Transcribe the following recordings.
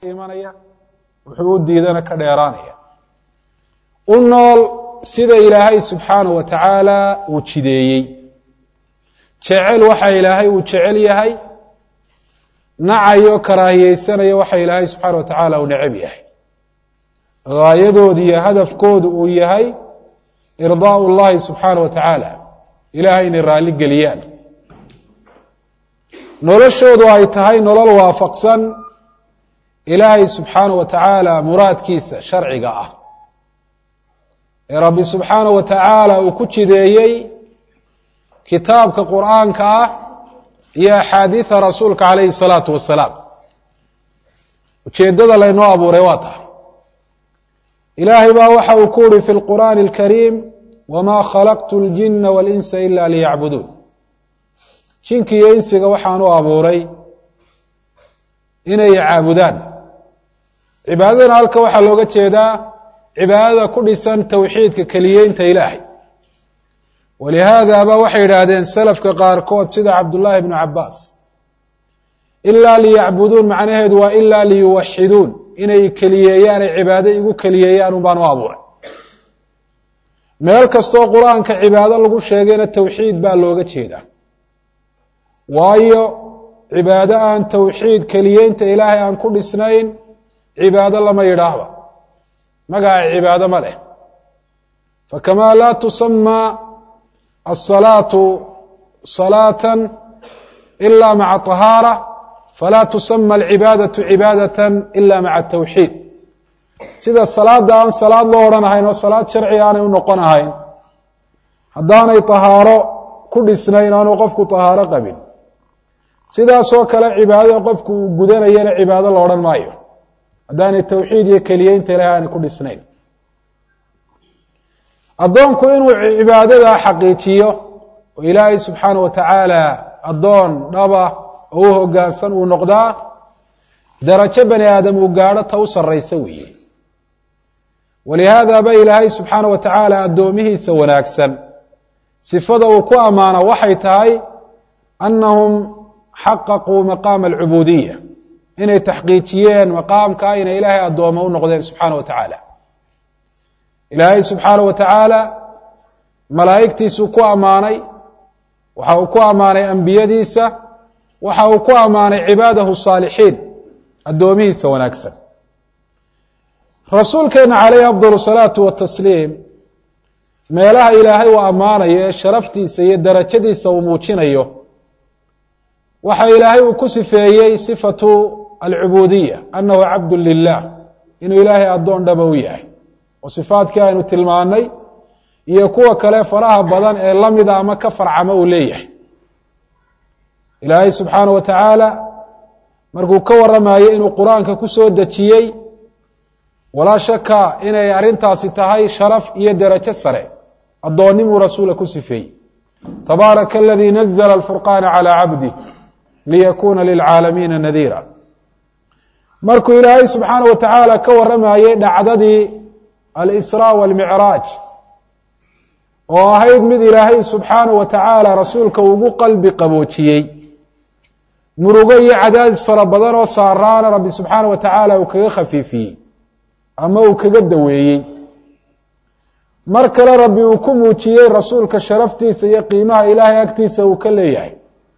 imanaya wuxuu u diidana ka dheeraanaya u nool sida ilaahay subxaanahu wa tacaala uu jideeyey jecel waxa ilaahay uu jecel yahay nacayo karaahiyeysanaya waxa ilaahay subxaana wa tacaala uu necab yahay gaayadoodu iyo hadafkoodu uu yahay irdaau llahi subxaana wa tacaala ilahay inay raalli geliyaan noloshoodu ay tahay nolol waafaqsan ilaahay subxaana wa tacaala muraadkiisa sharciga ah ee rabbi subxaana wa tacaala uu ku jideeyey kitaabka qur'aanka ah iyo axaadiida rasuulka calayhi salaatu wasalaam ujeeddada laynoo abuuray waa tahay ilaahay baa waxa uu ku uhi fi lqur'aani alkariim wma khalaqtu اljina walinsa ila liyacbuduun jinki iyo insiga waxaan u abuuray inay caabudaan cibaadadana halka waxaa looga jeedaa cibaadada ku dhisan towxiidka keliyeynta ilaahay walihaada ba waxay yidhaahdeen salafka qaarkood sida cabdullaahi bnu cabaas ilaa liyacbuduun macnaheedu waa ilaa liyuwaxiduun inay keliyeeyaan ay cibaado igu keliyeeyaan un baan u abuuray meel kastoo qur-aanka cibaado lagu sheegayna towxiid baa looga jeedaa waayo cibaado aan towxiid keliyeynta ilaahay aan ku dhisnayn cibaado lama yidhaahba magaca cibaado ma leh fakamaa laa tusamaa asalaatu salaatan ila maca طahaara falaa tusama alcibaadatu cibaadata ila maca towxiid sida salaada aan salaad loo odhanahayn oo salaad sharci aanay u noqon ahayn haddaanay tahaaro ku dhisnayn aanu qofku tahaaro qabin sidaasoo kale cibaadada qofku uu gudanayana cibaado la odhan maayo haddaanay towxiid iyo keliyeynta ilahay aanay ku dhisnayn addoonku inuu cibaadada xaqiijiyo oo ilaahay subxaana wa tacaala addoon dhaba oo u hoggaansan uu noqdaa darajo bani aadam uu gaadho ta u sarraysa weeye walihaada ba ilaahay subxaana wa tacaala addoomihiisa wanaagsan sifada uu ku ammaano waxay tahay annahum xaqaquu maqaama alcubuudiya inay taxqiijiyeen maqaamka inay ilaahay addooma u noqdeen subxaana wa tacaala ilaahay subxaana wa tacaala malaa'igtiisuu ku ammaanay waxa uu ku ammaanay ambiyadiisa waxa uu ku ammaanay cibaadahu saalixiin addoomihiisa wanaagsan rasuulkeena calayhi afdal salaatu watasliim meelaha ilaahay uu ammaanayo ee sharaftiisa iyo darajadiisa uu muujinayo waxa ilaahay uu ku sifeeyey sifatu alcubuudiya annahu cabdu lilah inuu ilaahay addoon dhaba u yahay oo sifaadkii aynu tilmaanay iyo kuwa kale faraha badan ee lamida ama ka farcama uu leeyahay ilaahay subxaana wa tacaala markuu ka waramayo inuu qur-aanka ku soo dejiyey walaa shaka inay arrintaasi tahay sharaf iyo derajo sare addoonnimuu rasuula ku sifeeyey tabaaraka aladii nazla alfurqaana calى cabdih liyakuna lilcaalamiina nadiira markuu ilaahay subxaana wa tacaala ka waramayey dhacdadii alisraa walmicraaj oo ahayd mid ilaahay subxaana wa tacaala rasuulka ugu qalbi qaboojiyey murugo iyo cadaadis fara badan oo saaraana rabbi subxaana wa tacaala uu kaga khafiifiyey ama uu kaga daweeyey mar kale rabbi uu ku muujiyey rasuulka sharaftiisa iyo qiimaha ilaahay agtiisa uu ka leeyahay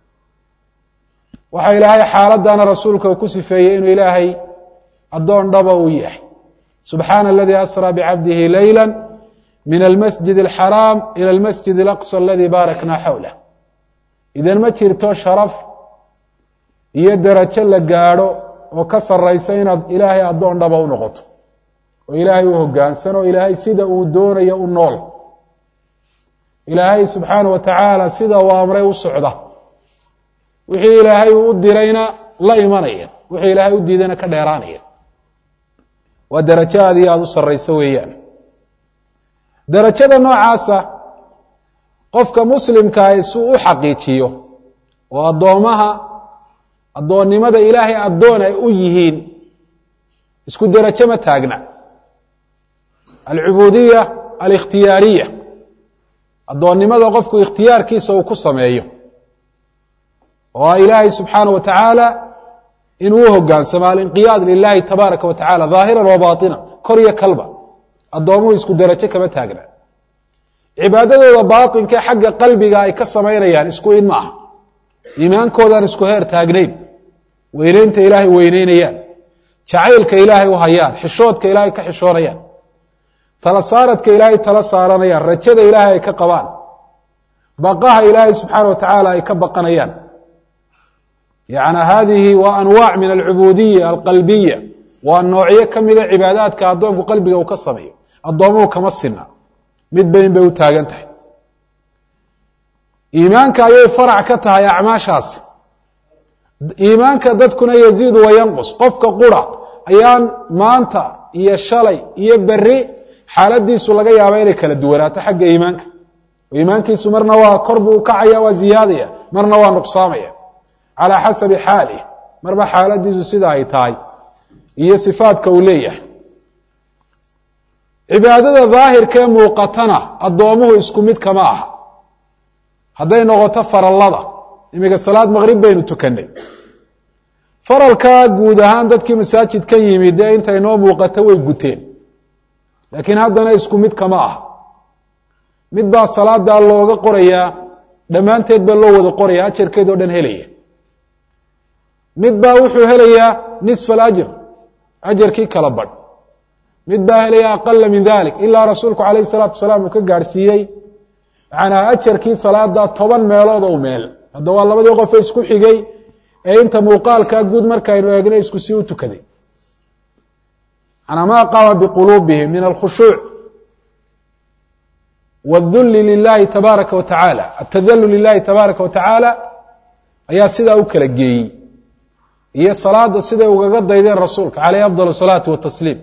waxaa ilaahay xaaladana rasuulka uu ku sifeeyey inuu ilaahay addoon dhaba uu yahay subxaana aladii asraa bicabdihi leyla min almasjid alxaraam ila almasjid alaqsa aladii baaraknaa xawlah idan ma jirto sharaf iyo derajo la gaadho oo ka saraysa inaad ilaahay addoon dhaba u noqoto oo ilaahay u hoggaansan oo ilaahay sida uu doonayo u nool ilaahay subxaana wa tacaala sida uu amray u socda wixii ilaahay uu u dirayna la imanaya wixii ilaahay u diidayna ka dheeraanaya waa derajo aad iyo aada u sarrayso weeyaan derajada noocaasa qofka muslimkaahi si uu u xaqiijiyo oo addoomaha addoonnimada ilaahay addoon ay u yihiin isku derajo ma taagna alcubuudiya alikhtiyaariya addoonnimada qofku ikhtiyaarkiisa uu ku sameeyo oo ilaahay subxaana wa tacaala inuu u hogaansamo alinqiyaad lilahi tabaaraka wa tacala dhaahiran wa baatinan kor iyo kalba addoomuhu isku derajo kama taagna cibaadadooda baatinka xagga qalbiga ay ka samaynayaan isku in ma aha iimaankoodaan isku heer taagnayn weyneynta ilaahay weyneynayaan jacaylka ilaahay u hayaan xishoodka ilaahay ka xishoonayaan tala saaradka ilaahay tala saaranayaan rajada ilaahay ay ka qabaan baqaha ilaahay subxaana wa tacaala ay ka baqanayaan yani hadihi waa anwaac min alcubuudiya alqalbiya waa noocyo ka mida cibaadaadka addoonku qalbiga uu ka sameeyo addoomuhu kama sina mid bayn bay u taagan tahay iimaanka ayay farac ka tahay acmaashaasi iimaanka dadkuna yaziidu wayanqus qofka qura ayaan maanta iyo shalay iyo beri xaaladiisu laga yaaba inay kala duwanaato xagga iimaanka iimaankiisu marna waa kor buu ukacaya waa ziyaadaya marna waa nuqsaamaya calaa xasabi xaalih marba xaaladiisu sida ay tahay iyo sifaadka uu leeyahay cibaadada daahirkee muuqatana addoomuhu isku mid kama aha hadday noqoto farallada iminka salaad maqrib baynu tukanay faralkaa guud ahaan dadkii masaajidkan yimid dee intay noo muuqato way guteen laakiin haddana isku mid kama aha mid baa salaadaa looga qorayaa dhammaanteed baa loo wada qoraya ajarkeed oo dhan helaya mid baa wuxuu helayaa nisfa alajr ajarkii kala badh mid baa helaya aqala min dalik ilaa rasuulku calayh salaatu wasalaam uu ka gaadhsiiyey macanaa ajarkii salaada toban meelood ou meel hadda waa labadii qofe isku xigay ee inta muuqaalkaa guud markaynu eegnay isku sii u tukaday manaa ma qaama biquluubihim min alkhushuuc wاdulli lilahi tabaaraka wa tacaala atadalul lilahi tabaaraka wa tacaala ayaa sidaa u kala geeyey iyo salaada siday ugaga daydeen rasuulka caleyh afdal salaati watasliim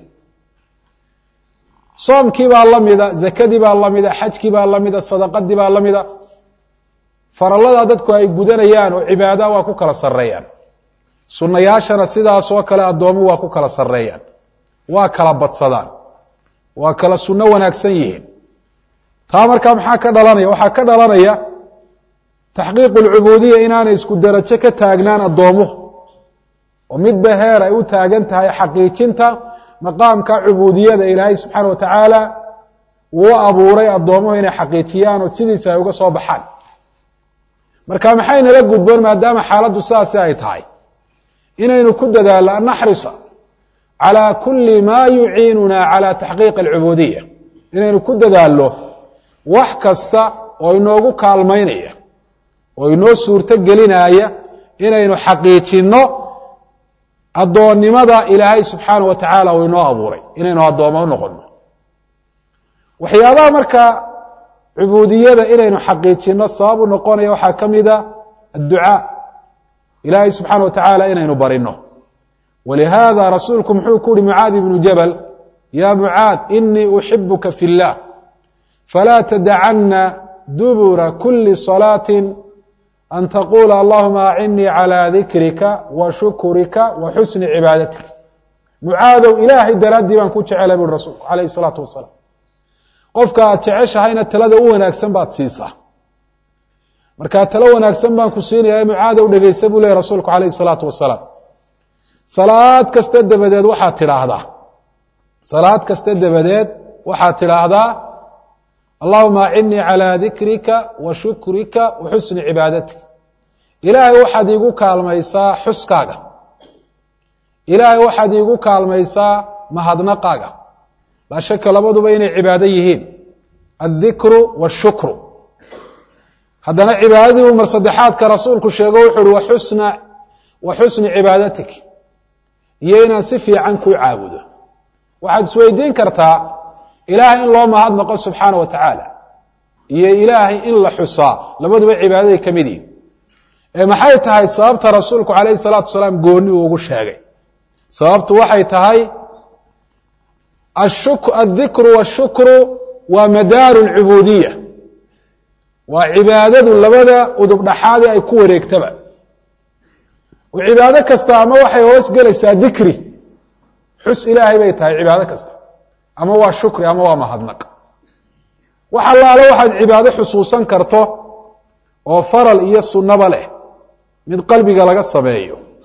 soomkii baa la mida zakadii baa la mida xajkii baa la mida sadaqadii baa la mida farallada dadku ay gudanayaan oo cibaada waa ku kala sareeyaan sunnayaashana sidaas oo kale addoomu waa ku kala sareeyaan waa kala badsadaan waa kala sunno wanaagsan yihiin taa markaa maxaa ka dhalanaya waxaa ka dhalanaya taxqiiqu lcubuudiya inaanay isku derajo ka taagnaan addoomuhu oo midba heer ay u taagan tahay xaqiijinta maqaamka cubuudiyada ilaahay subxaana wa tacaala uu u abuuray addoomuhu inay xaqiijiyaan oo sidiisa ay uga soo baxaan marka maxay nala gudboon maadaama xaaladdu sidaasi ay tahay inaynu ku dadaallo an naxrisa calaa kulli maa yuciinuna cala taxqiiqi alcubuudiya inaynu ku dadaallo wax kasta oo inoogu kaalmaynaya oo inoo suurto gelinaya inaynu xaqiijinno addoonnimada ilaahay subxaana wa tacaala uu inoo abuuray inaynu addoommo u noqonno waxyaabaha marka cubuudiyada inaynu xaqiijinno sabab u noqonaya waxaa ka mida adducaa ilaahay subxaana wa tacaala inaynu barino walihaada rasuulku muxuu ku uhi mucaad ibnu jabal ya mucaad inii uxibuka fi اllah falaa tadacana dubura kuli salaaةi an taqula allahuma acinii calى dikrika wa shukrika wa xusni cibaadatika mucaadow ilaahay daraaddii baan ku jecelay bui rasuulku alayh الsalaatu wasalaam qofka aad jeceshahayna talada u wanaagsan baad siisaa markaa talo wanaagsan baan ku siinaya mucaadow dhegeysa buu lehy rasuulku alayh الsalaatu wasalaam salaad kasta dabadeed waxaad tidhaahdaa salaad kasta dabadeed waxaad tidhaahdaa allahuma acinii calى dikrika wa shukrika wa xusni cibaadatika ilaahay waxaad iigu kaalmaysaa xuskaaga ilaahay waxaad iigu kaalmaysaa mahadnaqaaga laa shaka labaduba inay cibaado yihiin aلdikru wالshukru haddana cibaadadii uu mar saddexaadka rasuulku sheego wuxu uhi waxusna wa xusni cibaadatik iyo inaan si fiican kuu caabudo waxaad isweydiin kartaa ilaahay in loo mahadnaqo subxaana wa tacaala iyo ilaahay in la xusaa labaduba cibaadaday ka mid yihin ee maxay tahay sababta rasuulku calayhi salaatu wasalaam gooni uu ugu sheegay sababtu waxay tahay addikru washukru waa madaaru lcubuudiya waa cibaadadu labada udub dhaxaadee ay ku wareegtaba oo cibaado kasta ama waxay hoos gelaysaa dikri xus ilaahay bay tahay cibaado kasta ama waa shukri ama waa mahadnaq wax allaale waxaad cibaado xusuusan karto oo faral iyo sunnaba leh mid qalbiga laga sameeyo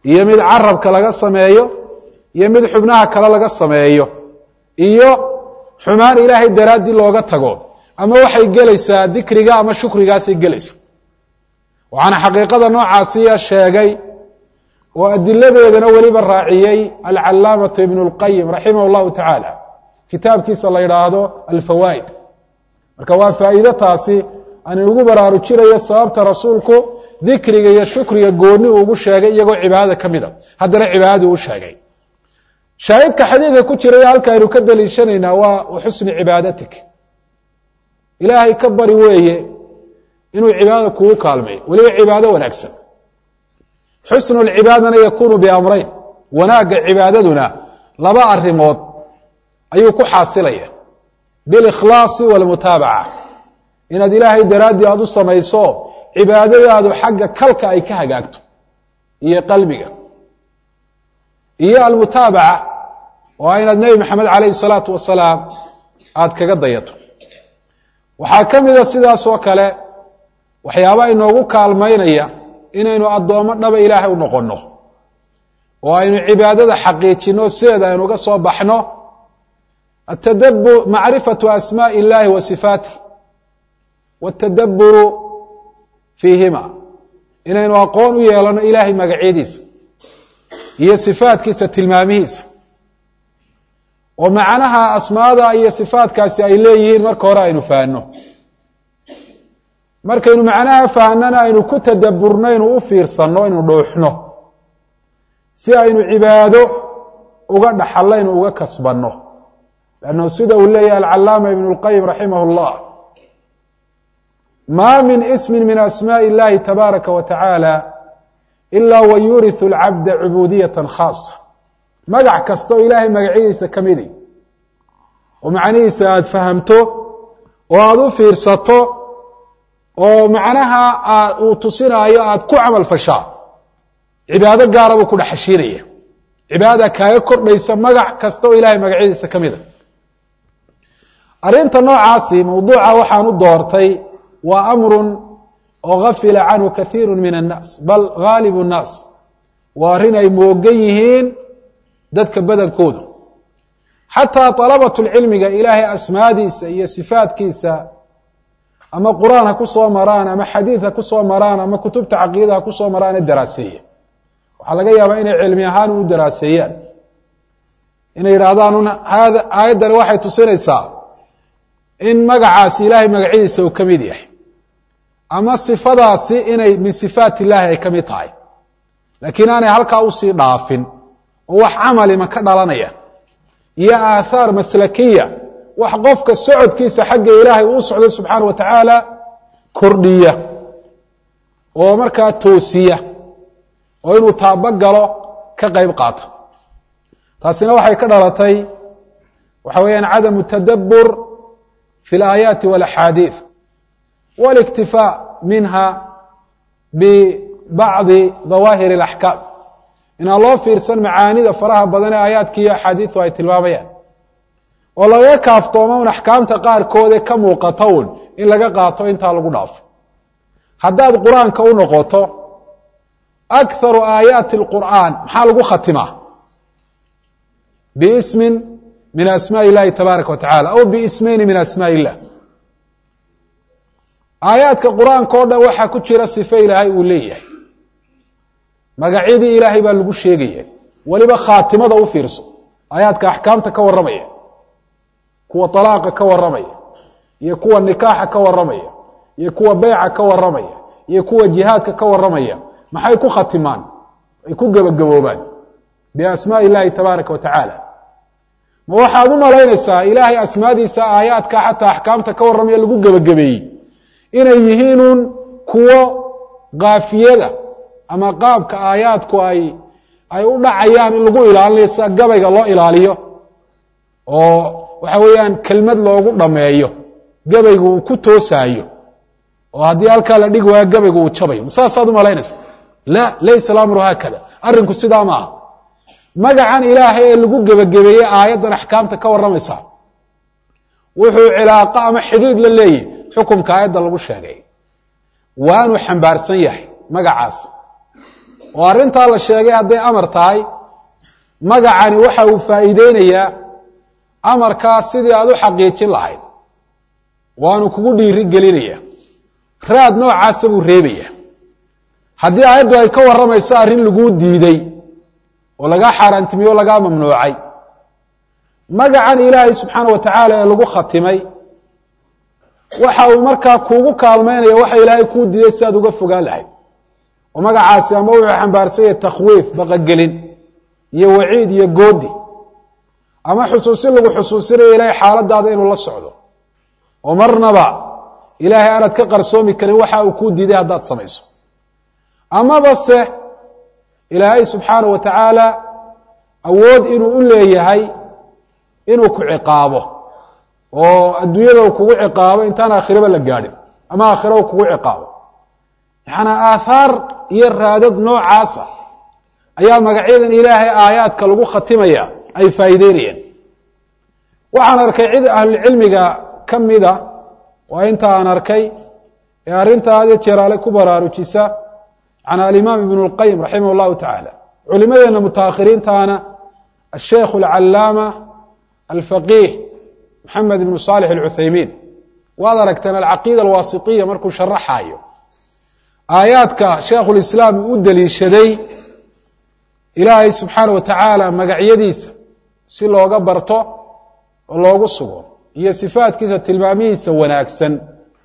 iyo mid carabka laga sameeyo iyo mid xubnaha kale laga sameeyo iyo xumaan ilaahay daraaddii looga tago ama waxay gelaysaa dikriga ama shukrigaasay gelaysaa waxaana xaqiiqada noocaasiya sheegay oo adiladeedana weliba raaciyey alcalaamatu ibn اlqayim raximah اllahu tacaala kitaabkiisa la yidhaahdo alfawaa'id marka waa faa'iido taasi aan inugu baraarujinayo sababta rasuulku dikriga iyo shukriga gooni uu ugu sheegay iyagoo cibaadada ka mid a haddana cibaadadii u sheegay shaahidka xadiidka ku jiraya halka aynu ka daliishanaynaa waa waxusni cibaadatik ilaahay ka bari weeye inuu cibaadada kugu kaalmeeyo weliba cibaado wanaagsan xusnu lcibaadana yakunu biamrayn wanaagga cibaadaduna laba arimood ayuu ku xaasilaya bilikhlaasi walmutaabaca inaad ilaahay daraaddii aada u samayso cibaadadaadu xagga kalka ay ka hagaagto iyo qalbiga iyo almutaabaca oo inaad nebi maxamed calayhi salaatu wasalaam aada kaga dayato waxaa ka mida sidaas oo kale waxyaaba inoogu kaalmaynaya inaynu addoommo dhaba ilaahay u noqonno oo aynu cibaadada xaqiijino sideeda aynu uga soo baxno atadabu macrifatu asmaaءi اllahi wa sifaatih wاtadaburu fiihima inaynu aqoon u yeelano ilaahay magacyadiisa iyo sifaatkiisa tilmaamihiisa oo macnaha asmaada iyo sifaatkaasi ay leeyihiin marka hore aynu fahanno markaynu macnaha fahnana aynu ku tadaburno aynu u fiirsanno aynu dhuuxno si aynu cibaado uga dhaxallo aynu uga kasbanno lannu sida uu leeyahay alcalaama ibn اlqayim raximah اllah ma min ismi min asmaaءi اllahi tabaaraka wa tacaala ila wa yuriثu اlcabda cubuudiyata khaasa magac kasta oo ilaahay magacyadiisa ka midi oo macnihiisa aada fahamto oo aada u fiirsato oo macnaha aad uu tusinaayo aada ku camal fashaa cibaado gaara buu ku dhex hashiinaya cibaadada kaaga kordhaysa magac kasta oo ilaahay magacyadiisa ka mid a arrinta noocaasi mawduuca waxaan u doortay waa amrun oo gafila canhu kathiiru min annaas bal ghaalibu nnaas waa arrin ay moogan yihiin dadka badankoodu xataa dalabatulcilmiga ilaahay asmaadiisa iyo sifaatkiisa ama qur-aan ha ku soo maraan ama xadiid ha ku soo maraan ama kutubta caqiida ha ku soo maraan ee daraaseeya waxaa laga yaabaa inay cilmi ahaan u daraaseeyaan inay yidhaahdaan un hada aayaddani waxay tusinaysaa in magacaasi ilaahay magacyadiisa uu ka mid yahay ama sifadaasi inay min sifaat illaahi ay ka mid tahay laakiin aanay halkaa usii dhaafin oo wax camalima ka dhalanaya iyo aathaar maslakiya wax qofka socodkiisa xagga ilaahay uu socdo subxaana wa tacaala kordhiya oo markaa toosiya oo inuu taabagalo ka qayb qaato taasina waxay ka dhalatay waxa weeyaan cadamu tadabbur fi اlaayaati wاlaxaadiid waاliktifaa minha bibacdi dawaahir اlaxkaam inaan loo fiirsan macaanida faraha badan ee aayaadka iyo axaadiidu ay tilmaamayaan oo lagaga kaaftoomo un axkaamta qaarkood ee ka muuqata un in laga qaato intaa lagu dhaafo haddaad qur-aanka u noqoto akharu aayaati اlqur'aan maxaa lagu khatimaa biismin min asmaaءi اllahi tabaaraka wa tacala aw biismayni min asmaaءi illah aayaadka qur-aanka o dhan waxaa ku jira sife ilaahay uu leeyahay magacyadii ilaahay baa lagu sheegaya weliba khaatimada u fiirso aayaadka axkaamta ka warramaya kuwa طalaaqa ka warramaya iyo kuwa nikaaxa ka warramaya iyo kuwa beyca ka warramaya iyo kuwa jihaadka ka warramaya maxay ku khatimaan ay ku gebagaboobaan biasmaaءi اllahi tabaaraka wa tacaala ma waxaad u malaynaysaa ilaahay asmaadiisa aayaadka xataa axkaamta ka warramaya lagu gebagabeeyey inay yihiinuun kuwo kaafiyada ama qaabka aayaadku ay ay u dhacayaan in lagu ilaalinayo sida gabayga loo ilaaliyo oo waxa weeyaan kelmad loogu dhameeyo gabaygu uu ku toosaayo oo haddii halkaa la dhigi waayo gabaygu uu jabayo saasaad u malaynaysa la laysa alamru haakada arrinku sidaa ma aha magacan ilaahay ee lagu gebagabeeyey aayaddan axkaamta ka warramaysa wuxuu cilaaqo ama xidhiidh la leeyahy xukumka aayadda lagu sheegay waanuu xambaarsan yahay magacaas oo arrintaa la sheegay hadday amar tahay magacani waxa uu faa'iideynayaa amarkaa sidii aada u xaqiijin lahayd waanu kugu dhiiri gelinaya raad noocaasa buu reebaya haddii aayaddu ay ka warramayso arrin laguu diiday oo lagaa xaaraantimiye o lagaa mamnuucay magacan ilaahay subxaana wa tacaala ee lagu khatimay waxa uu markaa kuugu kaalmaynaya waxa ilaahay kuu diiday si aad uga fogaan lahayd oo magacaasi ama wuxuu xambaarsan yahay takhwiif baqagelin iyo waciid iyo goodi ama xusuusin lagu xusuusinayo ilaahay xaaladaada inuu la socdo oo marnaba ilaahay aanaad ka qarsoomi karin waxa uu kuu diiday haddaad samayso amaba se ilaahay subxaana wa tacaala awood inuu u leeyahay inuu ku ciqaabo oo adduunyada uu kugu ciqaabo intaan aakhiraba la gaadhin ama aakhira uu kugu ciqaabo yacanaa aathaar iyo raadad noocaasa ayaa magacyadan ilaahay aayaadka lagu khatimaya ay faa'iideynayeen waxaan arkay cid ahlulcilmiga ka mida waa inta aan arkay ee arrintaa had iyo jeeraale ku baraarujisa macnaa alimaam ibnu اlqayim raximah اllahu tacaala culimadeena mutaakhiriintaana asheikh alcalaama alfaqiih maxamed ibnu saalix alcuthaymiin waad aragteen alcaqiida alwaasitiya markuu sharaxaayo aayaadka sheikhulislaam uu u deliishaday ilaahay subxaana wa tacaala magacyadiisa si looga barto oo loogu sugo iyo sifaatkiisa tilmaamihiisa wanaagsan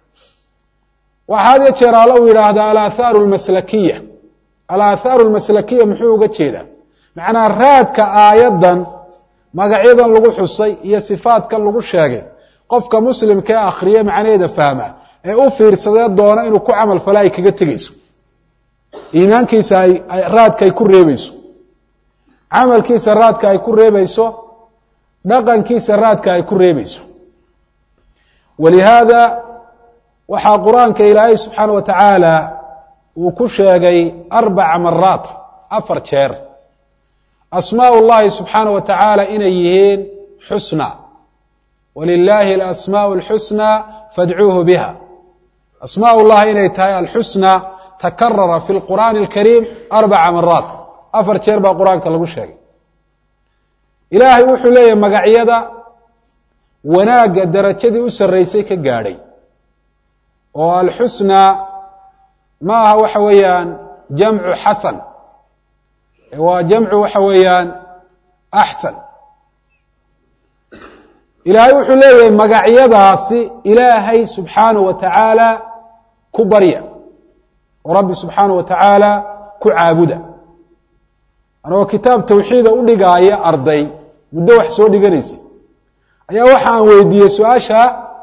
waxaa had iyo jeer alla uu yidhaahdaa alaathaaru almaslakiya alaathaaru almaslakiya muxuu uga jeedaa macnaa raadka aayaddan magacyadan lagu xusay iyo sifaatkan lagu sheegay qofka muslimka ee akhriye macnaheeda fahma ee u fiirsadee doona inuu ku camal fala ay kaga tegeyso iimaankiisa ay raadka ay ku reebeyso camalkiisa raadka ay ku reebeyso dhaqankiisa raadka ay ku reebeyso walihaada waxaa qur-aanka ilaahay subxaana wa tacaala uu ku sheegay arbaca maraat afar jeer asmaa llahi subxaana wa tacaala inay yihiin xusna walilaahi alasmaau alxusna fadcuuhu biha asmaa llahi inay tahay alxusna takarara fi lqur'aani alkariim arbaca maraat afar jeer baa qur-aanka lagu sheegay ilaahay wuxuu leeyahay magacyada wanaagga darajadii u sarreysay ka gaadhay oo alxusna ma aha waxa weeyaan jamcu xasan waa jamcu waxa weeyaan axsan ilaahay wuxuu leeyahay magacyadaasi ilaahay subxaanaه wa tacaala ku barya oo rabbi subxaanaه wa tacaala ku caabuda anagoo kitaab tawxiida u dhigaaya arday muddo wax soo dhiganaysay ayaa waxa aan weydiiyey su-aasha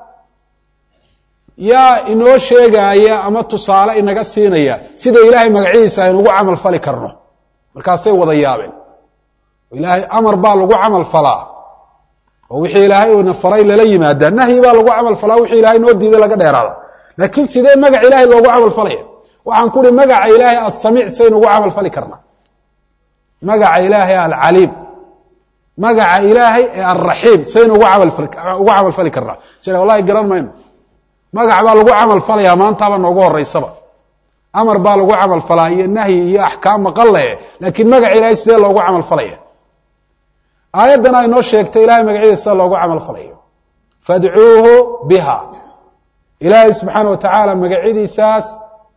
yaa inoo sheegaaya ama tusaale inaga siinaya sida ilaahay magacyadiisa aynugu camal fali karno markaasay wada yaabeen ilaahay amar baa lagu camal falaa oo wixii ilaahay uuna faray lala yimaadaa nahyi baa lagu camal falaa wixii ilahay noo diiday laga dheeraada laakiin sidee magac ilahay loogu camal falaya waxaan ku uhi magaca ilaahay assamiic saynugu camal fali karnaa magaca ilaahay alcaliim magaca ilaahay ee alraxiim saynu ugu amalaugu camal fali karnaa sida wallahi garan mayno magac baa lagu camal falayaa maantaaba noogu horeysaba amar baa lagu camal falaa iyo nahyi iyo axkaam maqalle laakiin magaca ilaahay sidee loogu camal falaya aayaddan ay noo sheegtay ilahay magacyadiisa sida loogu camal falayo fadcuuhu biha ilaahay subxaana wa tacaala magacyadiisaas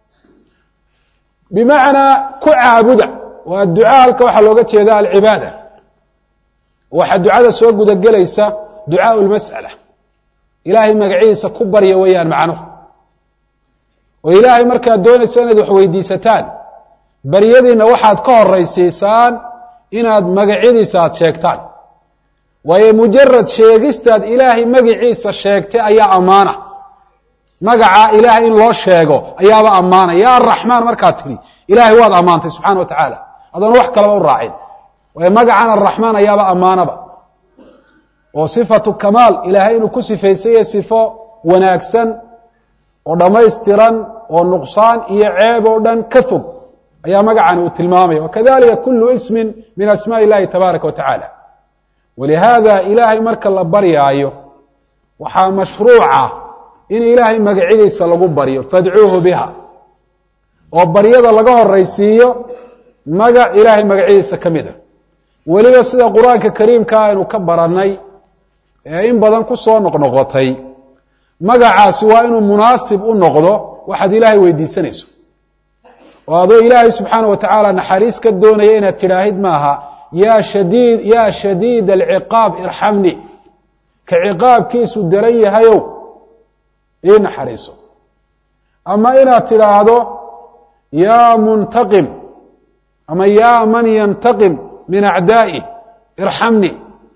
bimacnaa ku caabuda waa ducaa halka waxaa looga jeeda alcibaada waxaa ducada soo gudagelaysa ducaau lmas'ala ilaahay magacyadiisa ku barya weeyaan macnuhu oo ilaahay markaad doonaysa inaad wax weydiisataan baryadiina waxaad ka horaysiisaan inaad magacyadiisa aad sheegtaan waayo mujarad sheegistaad ilaahay magiciisa sheegtay ayaa ammaana magacaa ilaahay in loo sheego ayaaba ammaana ya araxmaan markaad tidhi ilaahay waad ammaantay subxana wa tacaala adoon wax kalaba u raacin waayo magacan araxmaan ayaaba ammaanaba oo sifatu kamaal ilaahay inuu ku sifaysanya sifo wanaagsan oo dhammaystiran oo nuqsaan iyo ceeb oo dhan ka fog ayaa magacani uu tilmaamaya wakadalika kulu ismin min asmaء اllahi tabaaraka wa tacaala walihaada ilaahay marka la baryaayo waxaa mashruuca in ilaahay magacyadiisa lagu baryo fadcuuhu biha oo baryada laga horaysiiyo magac ilaahay magacyadiisa ka mid a weliba sida qur-aanka kariimka aynu ka barannay ee in badan ku soo noqnoqotay magacaasi waa inuu munaasib u noqdo waxaad ilaahay weydiisanayso oo adoo ilaahay subxaana wa tacaala naxariis ka doonaya inaad tidhaahid maaha yaa shadiid yaa shadiid alciqaab irxamni ka ciqaabkiisu daran yahayow ii naxariiso ama inaad tidhaahdo yaa muntaqim ama yaa man yantaqim min acdaa'i irxamni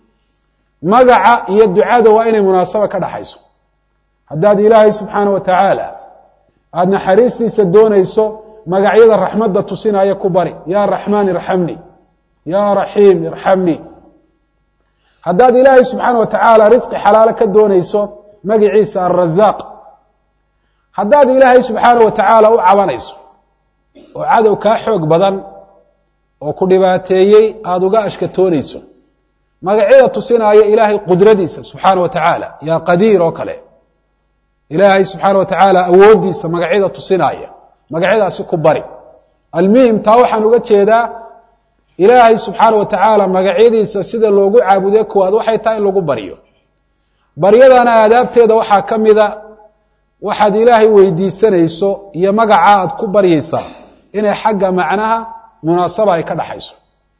magaca iyo ducada waa inay munaasaba ka dhaxayso haddaad ilaahay subxaana wa tacaala aada naxariistiisa doonayso magacyada raxmadda tusinaya ku bari yaa raxmaan irxamni yaa raxiim irxamni haddaad ilaahay subxaana wa tacaala risqi xalaalo ka doonayso magiciisa alrazaaq haddaad ilaahay subxaana wa tacaala u cabanayso oo cadow kaa xoog badan oo ku dhibaateeyey aada uga ashkatoonayso magacyada tusinaya ilaahay qudradiisa subxaana wa tacaala yaa qadiir oo kale ilaahay subxaana wa tacaala awooddiisa magacyada tusinaya magacyadaasi ku bari almuhim taa waxaan uga jeedaa ilaahay subxaana wa tacaala magacyadiisa sida loogu caabude kuwaad waxay tahay in lagu baryo baryadana aadaabteeda waxaa ka mida waxaad ilaahay weydiisanayso iyo magaca aad ku baryaysaa inay xagga macnaha munaasaba ay ka dhaxayso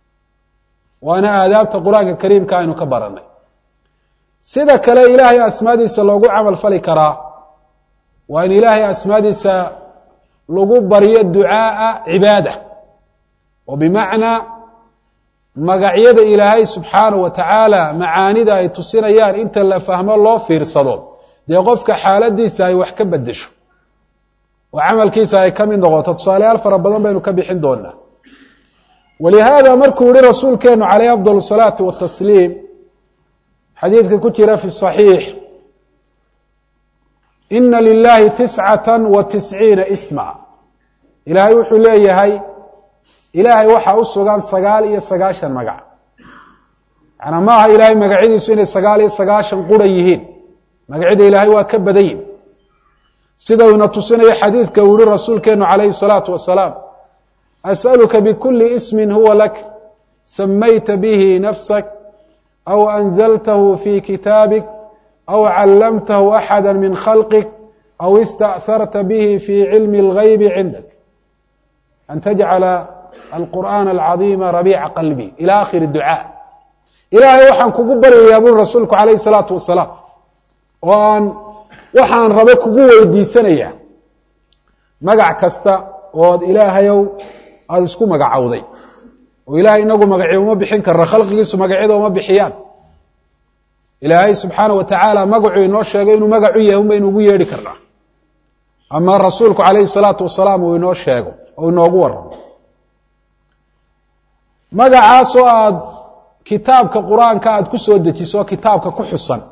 waana aadaabta qur-aanka kariimka aynu ka barannay sida kale ilaahay asmaadiisa loogu camal fali karaa waa in ilaahay asmaadiisa lagu baryo ducaaa cibaada oo bimacnaa magacyada ilaahay subxaana wa tacaala macaanida ay tusinayaan inta la fahmo loo fiirsado dee qofka xaaladiisa ay wax ka bedesho oo camalkiisa ay ka mid noqoto tusaalayaal fara badan baynu ka bixin doonaa walihaada markuu yihi rasuulkeenu calayh afdal الsalaati watasliim xadiidka ku jira fi صaxiix ina lilahi tiscata wa tisciina isma ilaahay wuxuu leeyahay ilaahay waxaa u sugan sagaal iyo sagaashan magac macnaa ma aha ilaahay magacyadiisu inay sagaal iyo sagaashan qura yihiin magacyada ilaahay waa ka badan yihin sida uuna tusinayo xadiidka uu yihi rasuulkeenu calayhi الsalaatu wasalaam asأaluka bkuli ismi huwa lak samayta bihi nafsak aw anzaltahu fi kitaabik aw callamtahu axada min khalqik aw istأharta bihi fi cilmi اlgaybi cindak an tajcala alqur'aan alcadiima rabiica qalbi ila akhiri ducaa ilaahay waxaan kugu baryayaa buri rasuulku calayhi الsalaatu wasalaam oo aan waxaan rabo kugu weydiisanayaa magac kasta ood ilaahayow aada isku magacowday oo ilaahay inagu magacyo uma bixin karna khalqigiisu magacyada uma bixiyaan ilaahay subxaana wa tacaala magacuu inoo sheegay inuu magacu yahay un baynu ugu yeedhi karnaa ama rasuulku calayhi salaatu wasalaam uu inoo sheego oo inoogu waramo magacaasoo aada kitaabka qur-aanka aada ku soo dejiso kitaabka ku xusan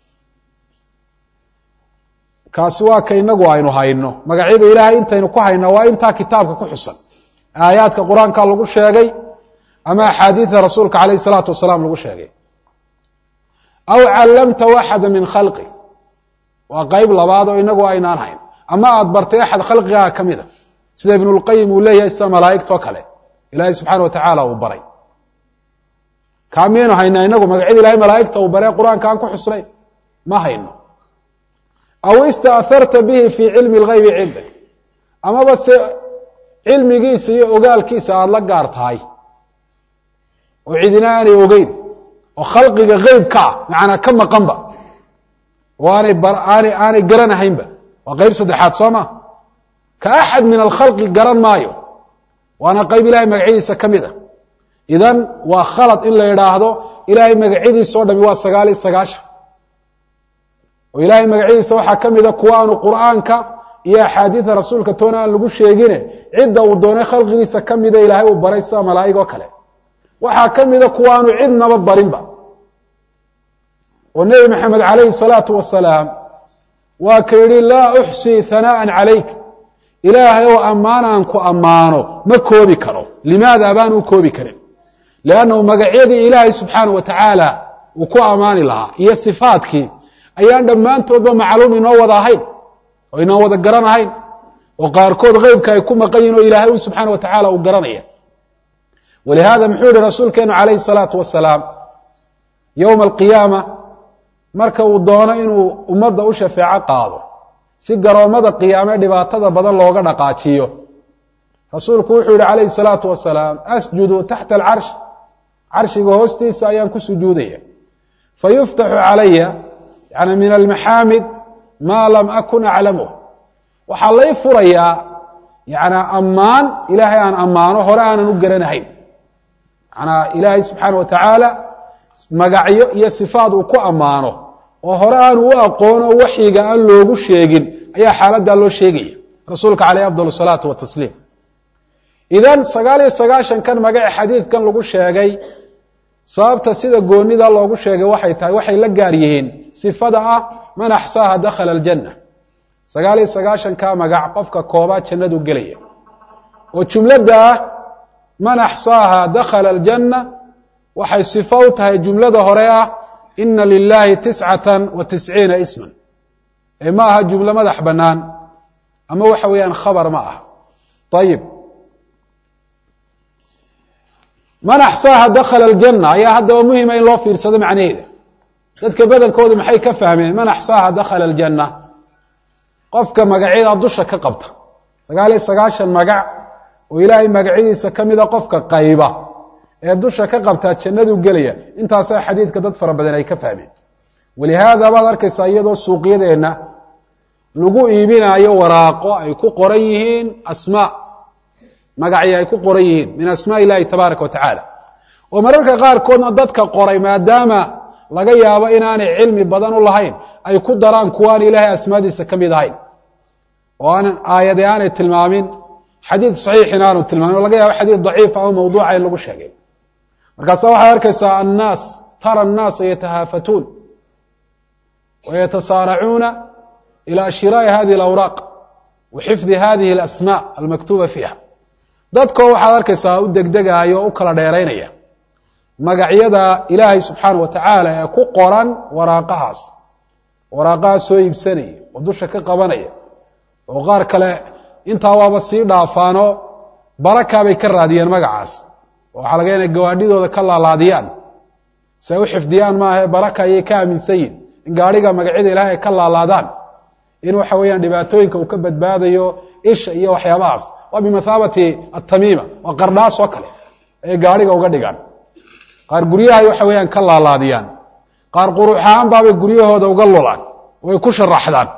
kaasi waa ka inagu aynu hayno magacyada ilaahay intaynu ku hayna waa intaa kitaabka ku xusan aayaadka qur-aanka lagu sheegay ama axaadiida rasuulka calayh salaatu wasalaam lagu sheegay aw callamtahu axada min khalqi waa qeyb labaad oo inagu aynaan hayn ama aada bartay axad khalqigaa ka mida sida ibnulqayim uu leeyahay sida malaa'igtoo kale ilaahay subxaana wa tacaala uu baray kaa miyaynu haynaa inagu magacyada ilahay malaa'igta uu baree qur-aanka aan ku xusnayn ma hayno aw istaaharta bihi fii cilmi اlgaybi cindak amaba se cilmigiisa iyo ogaalkiisa aada la gaar tahay oo cidina aanay ogeyn oo khalqiga geybka ah macnaa ka maqanba oo aanay aanay aanay garanahaynba waa qeyb saddexaad soo ma ka axad min alkhalqi garan maayo waana qeyb ilahay magacyadiisa ka mid a idan waa khalad in la idhaahdo ilaahay magacyadiisa o dhami waa sagaal iyo sagaashan oo ilaahay magacyadiisa waxaa ka mida kuwa aanu qur'aanka iyo axaadiida rasuulka toona aan lagu sheegine cidda uu doonay khalqigiisa ka mida ilaahay uu baray sida malaa'ig oo kale waxaa ka mida kuwa aanu cidnaba barinba oo nebi maxamed calayhi salaatu wasalaam waa ka yidhi laa uxsii hanaa'an calayk ilaahay oo ammaan aan ku ammaano ma koobi karo limaada baan u koobi karin liannahu magacyadii ilaahay subxaana wa tacaala uu ku ammaani lahaa iyo sifaadkii ayaan dhammaantoodba macluum inoo wada ahayn oo inaan wada garanahayn oo qaarkood keybka ay ku maqan yihin oo ilaahay u subxaana wa tacaala uu garanaya walihaada muxuu yihi rasuulkeenu calayhi salaatu wasalaam yowma alqiyaama marka uu doono inuu ummadda u shafeeco qaado si garoommada qiyaame dhibaatada badan looga dhaqaajiyo rasuulku wuxuu yihi calayhi salaatu wasalaam asjudu taxta alcarsh carshiga hoostiisa ayaan ku sujuudaya fayuftaxu calaya yani min almaxaamid maa lam akun aclamuh waxaa lay furayaa yani ammaan ilaahay aan ammaano hore aanan u garanahayn manaa ilaahay subxaana wa tacaala magacyo iyo sifaad uu ku ammaano oo hore aanu u aqoono waxyiga aan loogu sheegin ayaa xaaladdaa loo sheegaya rasuulka caleyh afdal salaatu watasliim idan sagaal iyo sagaashankan magace xadiidkan lagu sheegay sababta sida goonida loogu sheegay waxay tahay waxay la gaar yihiin sifada ah man axsaaha dakhala aljanna sagaal iyo sagaashanka magac qofka koobaa jannadu gelaya oo jumladda ah man axsaaha dakhala aljanna waxay sifo u tahay jumlada hore ah ina lilahi tiscatan wa tisciina isman ee ma aha jumlo madax bannaan ama waxa weeyaan khabar ma aha ayib man axsaaha dakhala aljanna ayaa haddaba muhima in loo fiirsado macnaheeda dadka badankoodu maxay ka fahmeen man axsaaha dakhala aljanna qofka magacyada dusha ka qabta sagaal iyo sagaashan magac oo ilaahay magacyadiisa ka mida qofka qayba ee dusha ka qabtaa jannadu gelaya intaasaa xadiidka dad fara badan ay ka fahmeen walihaada baad arkaysaa iyadoo suuqyadeenna lagu iibinaayo waraaqo ay ku qoran yihiin asmaa magacyo ay ku qoran yihiin min asmaa illahi tabaaraka wa tacaala oo mararka qaarkoodna dadka qoray maadaama laga yaabo inaanay cilmi badan u lahayn ay ku daraan kuwaan ilaahay asmaadiisa ka mid ahayn oo aanan aayade aanay tilmaamin xadiid saxiixin aanu tilmaamin o laga yaabo xadiid daciif ama mawduuca in lagu sheegay markaasa waxaad arkaysaa annaas tara annaasa yatahaafatuun wa yatasaaracuuna ilى shiraaءi hadihi اlawraaq wa xifdi hadihi اlasmaa almaktuba fiiha dadkoo waxaad arkaysaa u degdegaayo o u kala dheeraynaya magacyada ilaahay subxaana wa tacaala ee ku qoran waraaqahaas waraaqahaas soo iibsanaya oo dusha ka qabanaya oo qaar kale intaa waaba sii dhaafaano barakaabay ka raadiyeen magacaas oo waxaa laga inay gawaadhidooda ka laalaadiyaan si ay u xifdiyaan maahae baraka ayay ka aaminsan yihin in gaadhiga magacyada ilahay ay ka laalaadaan in waxa weeyaan dhibaatooyinka uu ka badbaadayo isha iyo waxyaabahaas waa bimathaabati atamiima waa qardhaas oo kale ayay gaadhiga uga dhigaan qaar guryahay waxa weeyaan ka laalaadiyaan qaar qurux ahaan baabay guryahooda uga lulaan way ku sharaxdaan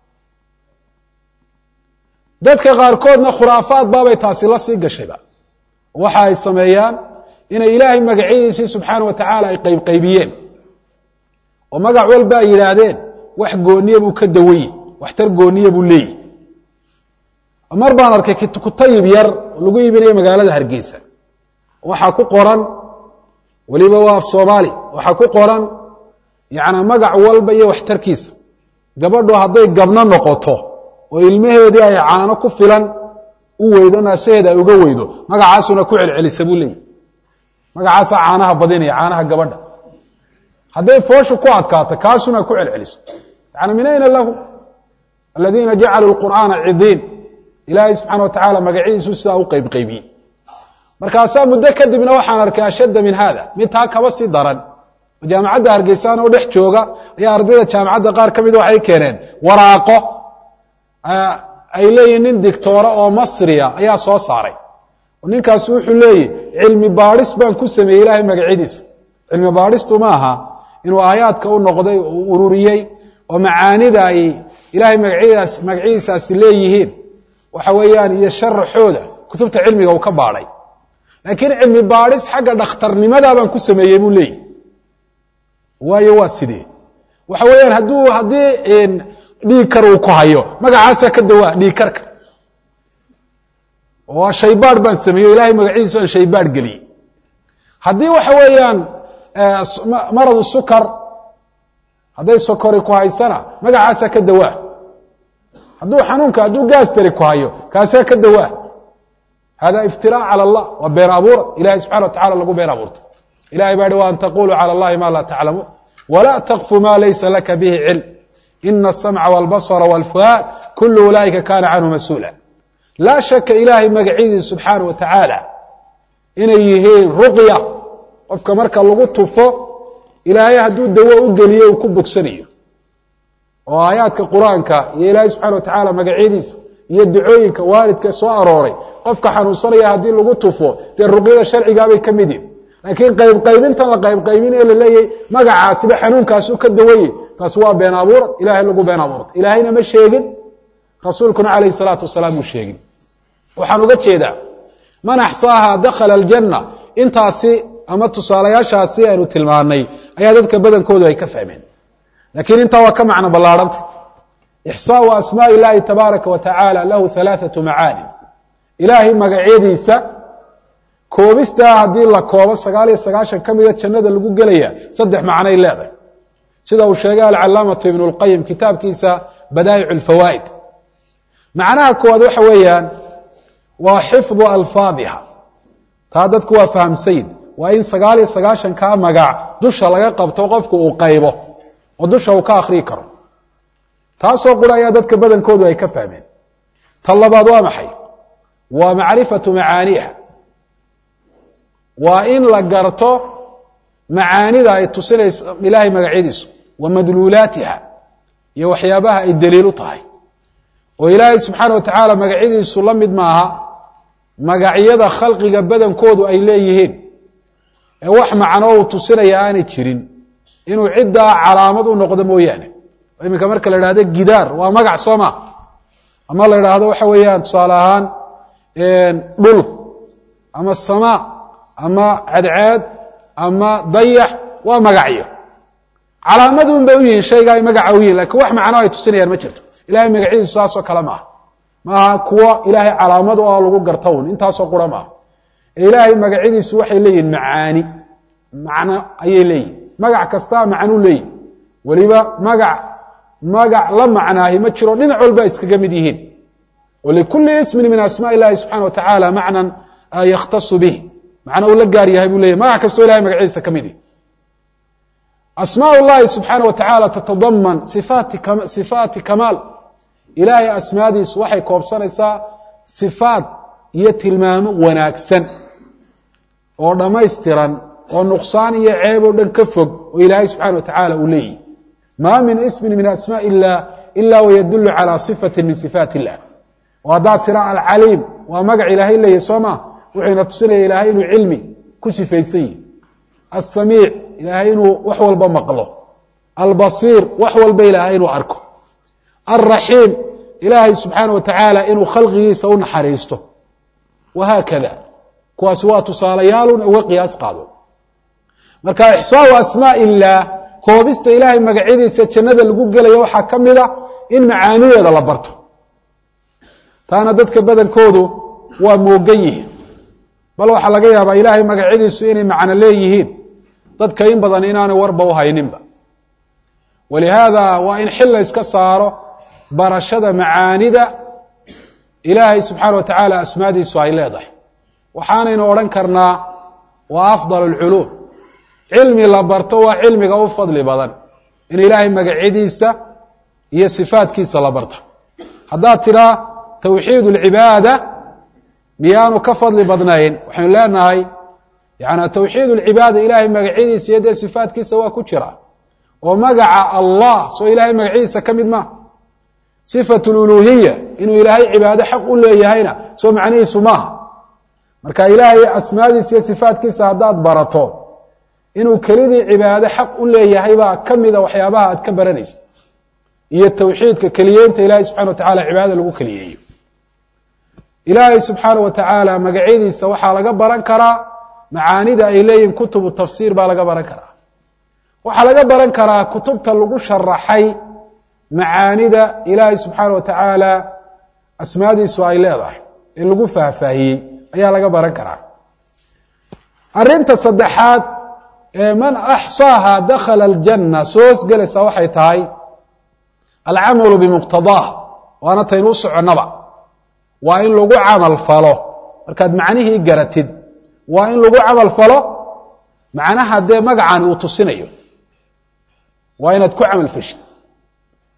dadka qaarkoodna khuraafaad baabay taasi la sii gashayba waxa ay sameeyaan inay ilaahay magacyadiisii subxaana wa tacaala ay qaybqaybiyeen oo magac walba ay yidhaahdeen wax gooniya buu ka dawayi waxtar gooniya buu leeyihi mar baan arkay kutayib yar oo lagu iibinayo magaalada hargeysa waxaa ku qoran weliba waa af soomaali waxaa ku qoran yana magac walba iyo waxtarkiisa gabadhu hadday gabno noqoto oo ilmaheedii ay caano ku filan u weydo naasaheeda ay uga weydo magacaasuna ku celcelisa buu leeyahy magacaasaa caanaha badinaya caanaha gabadha hadday fooshu ku adkaato kaasuna ku celceliso yani min ayna lahu aladiina jacaluu qur'aana cidiin ilaahay subxaana wa tacaala magacyadiisu sidaa u qeybqeybiyey markaasaa muddo kadibna waxaan arkay ashadda min hada mid taa kaba sii daran oo jaamacadda hargeysaan oo dhex jooga ayaa ardayda jaamacadda qaar ka mida waxay keeneen waraaqo ay leeyihin nin dictoora oo masriya ayaa soo saaray oo ninkaasi wuxuu leeyihi cilmi baadhis baan ku sameeyey ilaahay magacyadiisa cilmi baadhistu ma aha inuu aayaadka u noqday uu ururiyey oo macaanida ay ilaahay magacyadaas magacyadiisaasi leeyihiin waxa weeyaan iyo sharaxooda kutubta cilmiga uu ka baadhay laakiin cilmi baadhis xagga dhakhtarnimadaa baan ku sameeyey buu leeyihi waayo waa sidee waxa weeyaan hadduu haddii dhiig kar uu ku hayo magacaasaa ka dawaa dhiig karka oo shaybaadh baan sameeyey o ilahay magacyadiisa aan shaybaadh geliyey haddii waxa weeyaan maradu sukar hadday sokori ku haysana magacaasaa ka dawaa hadduu xanuunka hadduu gaastari ku hayo kaasaa ka dawaa hada iftiraac calى اllah waa been abuura ilahay subxana wa tacala lagu been abuurta ilahay baa hi wa an taquluu calى اllahi ma laa taclamuun wla tqfu ma laysa laka bihi cilm ina الsamca wاlbasra wاlfuhaad kul ulaa'ika kana canhu mas-uula laa shaka ilaahay magacyadiisa subxaana wa tacaala inay yihiin ruqya qofka marka lagu tufo ilaahay hadduu dawo u geliyo uu ku bogsanayo oo aayaadka qur-aanka iyo ilaahay subxana wa tacaala magacyadiisa iyo ducooyinka waalidka soo arooray qofka xanuunsanaya haddii lagu tufo dee ruqyada sharcigaabay ka mid yihin laakiin qaybqaybintan la qaybqaybin ee laleeyahy magacaasiba xanuunkaasu ka dawayey taas waa been abuurad ilahay lagu been abuurta ilaahayna ma sheegin rasuulkuna calayhi salaatu wasalaam uu sheegin waxaan uga jeedaa man axsaaha dakhala aljanna intaasi ama tusaalayaashaasi aynu tilmaanay ayaa dadka badankoodu ay ka fahmeen lakiin intaa waa ka macno ballaarhanta ixsaau asmaai illaahi tabaaraka wa tacaala lahu halaathatu macaani ilaahay magacyadiisa koobistaa haddii la koobo sagaal iyo sagaashan ka mida jannada lagu gelaya saddex macnay leedahay sida uu sheegay alcalaamatu ibnu lqayim kitaabkiisa badaa'ic lfawaa'id macnaha koowaad waxa weeyaan waa xifdu alfaadiha taa dadku waa fahamsayin waa in sagaal iyo sagaashan kaa magac dusha laga qabto qofku uu qaybo oo dusha uu ka akhriyi karo taasoo qura ayaa dadka badankoodu ay ka fahmeen ta labaad waa maxay waa macrifatu macaaniiha waa in la garto macaanida ay tusinaysa ilaahay magacyadiisu wa madluulaatiha iyo waxyaabaha ay daliil u tahay oo ilaahay subxaana wa tacaala magacyadiisu la mid maaha magacyada khalqiga badankoodu ay leeyihiin ee wax macno uu tusinaya aanay jirin inuu ciddaa calaamad u noqdo mooyaane iminka marka la idhahdo gidaar waa magac soo ma ama la idhaahdo waxa weeyaan tusaale ahaan dhul ama samaa ama cadceed ama dayax waa magacyo calaamadun bay u yihiin shayga ay magaca u yihin lakin wax macno ay tusinayaan ma jirto ilahay magacyadiisu saasoo kale maaha maaha kuwo ilaahay calaamad oo lagu garta un intaasoo qura maaha ee ilaahay magacyadiisu waxay leeyihin macaani macno ayay leeyihin magac kastaa macnuu leeyihi weliba magac magac la macnaahi ma jiro dhinac walba iskaga mid yihiin walikulli ismin min asmaa illahi subxana wa tacaala macnan yakhtasu bih macna uu la gaar yahay buu leyahy magac kastoo ilahay magacyadiisa ka mid yihi asmaa llahi subxaana wa tacaala tatadaman sifaati sifaati kamaal ilaahay asmaadiisu waxay koobsanaysaa sifaat iyo tilmaamo wanaagsan oo dhammaystiran oo nuqsaan iyo ceeb oo dhan ka fog oo ilaahay subxana wa tacaala uu leeyihi maa min ismin min asmaa illah ila wayadulu calى صifati min sifaat illah oo haddaad tira alcaliim waa magac ilaahay leeyahy soo ma wuxuuna tusinaya ilaahay inuu cilmi ku sifaysan yihi asamiic ilaahay inuu wax walba maqlo albasiir wax walba ilaahay inuu arko alraxiim ilaahay subxaana wa tacaala inuu khalqigiisa u naxariisto wahaakada kuwaasi waa tusaalayaalun uga qiyaas qaado marka ixsaau asmaa illaah koobista ilaahay magacyadiisa jannada lagu gelaya waxaa ka mid a in macaanideeda la barto taana dadka badankoodu waa moogan yihiin bal waxaa laga yaabaa ilaahay magacyadiisu inay macno leeyihiin dadka in badan inaanay warba u hayninba walihaada waa in xil la yska saaro barashada macaanida ilaahay subxaana wa tacaala asmaadiisu ay leedahay waxaanaynu odhan karnaa waa afdal alculuum cilmi la barto waa cilmiga u fadli badan in ilaahay magacyadiisa iyo sifaatkiisa la barto haddaad tiraa tawxiid اlcibaada miyaanu ka fadli badnayn waxaynu leenahay yani tawxiid اlcibaada ilaahay magacyadiisa iyo dee sifaatkiisa waa ku jira oo magaca allah soo ilaahay magacyadiisa ka mid ma sifat اluluhiya inuu ilaahay cibaado xaq u leeyahayna soo macnihiisu maaha marka ilaahay asmaadiisa iyo sifaatkiisa haddaad barato inuu kelidii cibaado xaq u leeyahay baa ka mida waxyaabaha aad ka baranaysa iyo tawxiidka keliyeynta ilaahay subxana wa tacala cibaadada lagu keliyeeyo ilaahay subxaana wa tacaala magacyadiisa waxaa laga baran karaa macaanida ay leeyihin kutubu tafsiir baa laga baran karaa waxaa laga baran karaa kutubta lagu sharaxay macaanida ilaahay subxaana wa tacaala asmaadiisu ay leedahay ee lagu faahfaahiyey ayaa laga baran karaa arinta saddexaad ee man axsaaha dakhala aljanna soo hosgelaysaa waxay tahay alcamalu bimuqtadaah waana taynu u soconnaba waa in lagu camal falo markaad macnihii garatid waa in lagu camal falo macnaha dee magacani uu tusinayo waa inaad ku camal feshid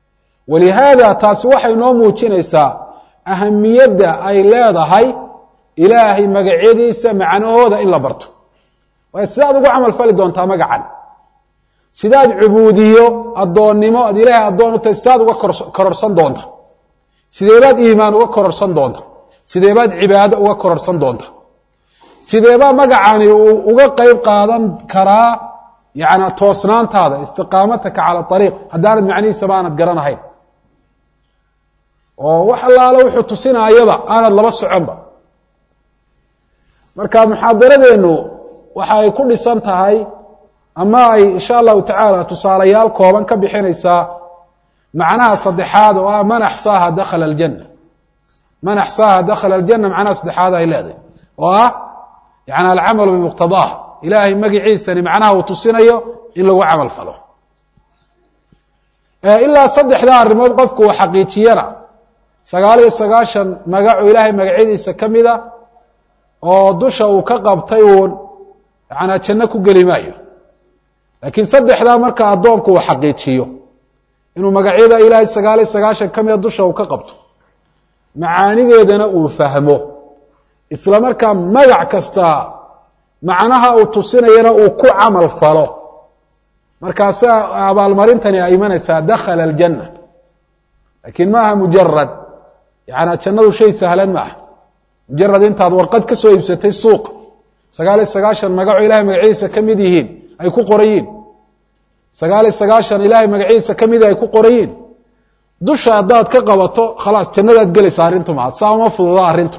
walihaada taasi waxay noo muujinaysaa ahamiyadda ay leedahay ilaahay magacyadiisa macnahooda in la barto waayo sidaad ugu camal fali doontaa magacan sidaad cubuudiyo addoonnimo aad ilaahay addoon u tahay sidaad uga kororsan doonta sideebaad iimaan uga kororsan doonta sideebaad cibaado uga kororsan doonta sideebaa magacani uu uga qeyb qaadan karaa yani toosnaantaada istiqaamataka cala ariiq haddaanad macnihiisaba aanad garanahayn oo wax allaale wuxuu tusinaayaba aanad laba soconba marka muxaadaradeennu waxa ay ku dhisan tahay ama ay insha allahu tacaala tusaalayaal kooban ka bixinaysaa macnaha saddexaad oo ah man axsaaha dakhala aljanna man axsaaha dakhala aljanna macnaha saddexaad ay leedahay oo ah yani alcamalu bimuqtadaaha ilaahay magiciisani macnaha uu tusinayo in lagu camal falo ilaa saddexdaa arrimood qofku uu xaqiijiyana sagaal iyo sagaashan magaco ilaahay magacyadiisa ka mida oo dusha uu ka qabtay uun yanaa janno ku geli maayo laakiin saddexdaa marka addoonku uu xaqiijiyo inuu magacyada ilaahay sagaal iyo sagaashan ka mida dusha uu ka qabto macaanideedana uu fahmo isla markaa magac kasta macnaha uu tusinayana uu ku camal falo markaasaa abaalmarintani ay imanaysaa dakhala aljanna laakiin maaha mujarad yaani jannadu shay sahlan maaha mujarad intaad warqad ka soo iibsatay suuqa sagaal iyo sagaashan magaco ilahay magacyadiisa ka mid yihiin ay ku qorayiin sagaal iyo sagaashan ilaahay magacyadiisa ka mid ay ku qorayiin dusha haddaad ka qabato khalaas jannadaad gelaysa arrintu maha saa uma fududa arrintu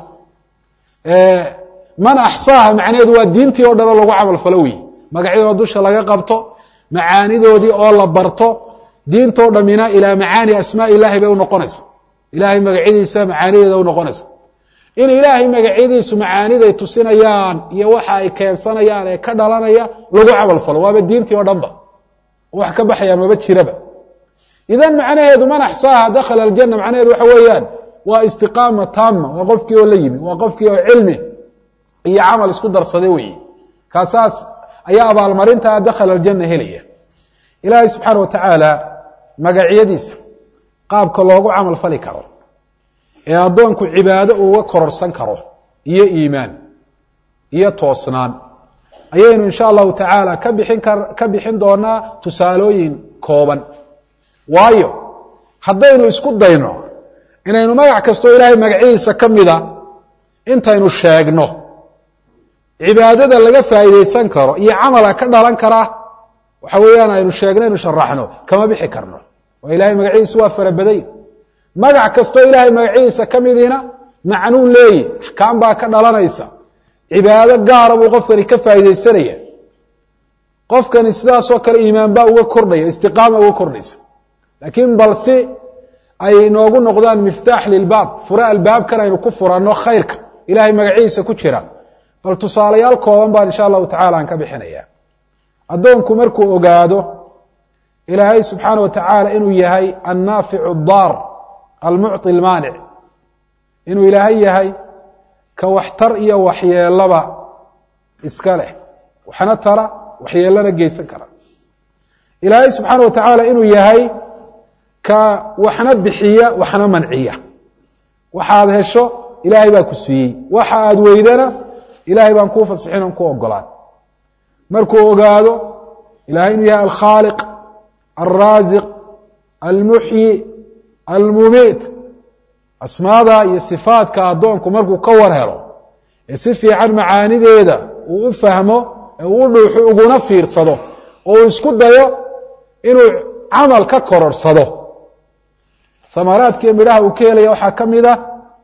man axsaaha macnaheedu waa diintii oo dhan oo lagu camal falo wey magacyadoo dusha laga qabto macaanidoodii oo la barto diintoo dhammina ilaa macaani asmaa ilahi bay unoqonaysa ilaahay magacyadiisa macaanideeda unoqonaysa in ilaahay magacyadiisu macaaniday tusinayaan iyo waxa ay keensanayaan ee ka dhalanaya lagu camal falo waaba diintii oo dhanba wax ka baxaya maba jiraba idan macnaheedu man axsaaha dakhala aljanna macnaheedu waxa weeyaan waa istiqaama taama waa qofkii oo la yimi waa qofkii oo cilmi iyo camal isku darsaday weeye kaasaas ayaa abaalmarintaa dakhala aljanna helaya ilaahay subxaana wa tacaala magacyadiisa qaabka loogu camal fali karo ee addoonku cibaado uuga kororsan karo iyo iimaan iyo toosnaan ayaynu insha allahu tacaala ka bixin kar ka bixin doonaa tusaalooyin kooban waayo haddaynu isku dayno inaynu magac kastoo ilaahay magacyadiisa ka mida intaynu sheegno cibaadada laga faa'iidaysan karo iyo camala ka dhalan kara waxa weeyaan aynu sheegno aynu sharaxno kama bixi karno oo ilahay magacyadiisu waa farabaday magac kastoo ilaahay magacyadiisa ka midiina macnuu leeyi axkaam baa ka dhalanaysa cibaado gaara buu qofkani ka faa'iidaysanaya qofkani sidaasoo kale iimaan baa uga kordhaya istiqaama uga kordhaysa laakiin bal si ay noogu noqdaan miftaax lilbaab fure albaabkan aynu ku furanno khayrka ilahay magacyadiisa ku jira bal tusaalayaal kooban baan insha allahu tacala aan ka bixinaya addoonku markuu ogaado ilaahay subxaana wa tacaala inuu yahay annaaficu daar almucطi almaanic inuu ilaahay yahay ka waxtar iyo waxyeelaba iska leh waxna tara waxyeelana geysan kara ilaahay subxaana wa tacaala inuu yahay ka waxna bixiya waxna manciya waxaad hesho ilaahay baa ku siiyey waxa aad weydana ilahay baan kuu fasixin on ku ogolaan markuu ogaado ilahay inuu yahay alkhaaliq alraasiq almuxyi almumiit asmaada iyo sifaadka addoonku markuu ka war helo ee si fiican macaanideeda uu u fahmo ee uu u dhuuxo uguna fiirsado oo uu isku dayo inuu camal ka kororsado amaraadkiiyo midhaha uu ka helaya waxaa ka mid a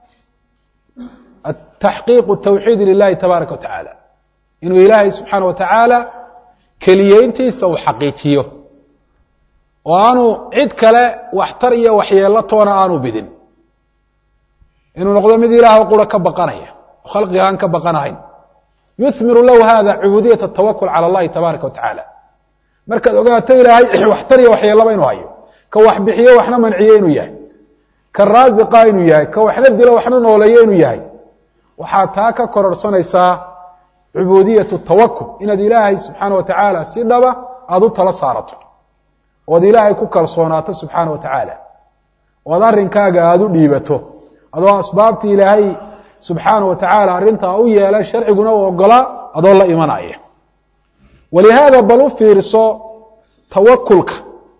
taxqiiqu tawxiidi lilahi tabaaraka wa tacaala inuu ilaahay subxaana wa tacaala keliyeyntiisa uu xaqiijiyo oo aanu cid kale waxtar iyo waxyeelo toona aanu bidin inuu noqdo mid ilaah qura ka baqanaya oo khalqiga aan ka baqanahayn yuhmiru lahu hada cubuudiyat atawakul cala allahi tabaaraka wa tacaala markaad ogaato ilaahay waxtar iyo waxyeelaba inuu hayo ka wax bixiyo waxna manciyo inuu yahay ka raasiqa inuu yahay ka waxna dilo waxna nooleeyo inuu yahay waxaad taa ka kororsanaysaa cubuudiyatu tawakul inaad ilaahay subxaana wa tacaala si dhaba aada u tala saarato ood ilaahay ku kalsoonaato subxaana wa tacaala ood arrinkaaga aada u dhiibato adoo asbaabtii ilaahay subxaana wa tacaala arrintaa u yeela sharciguna u ogolaa adoo la imanaya walihaada bal u fiirso tawakulka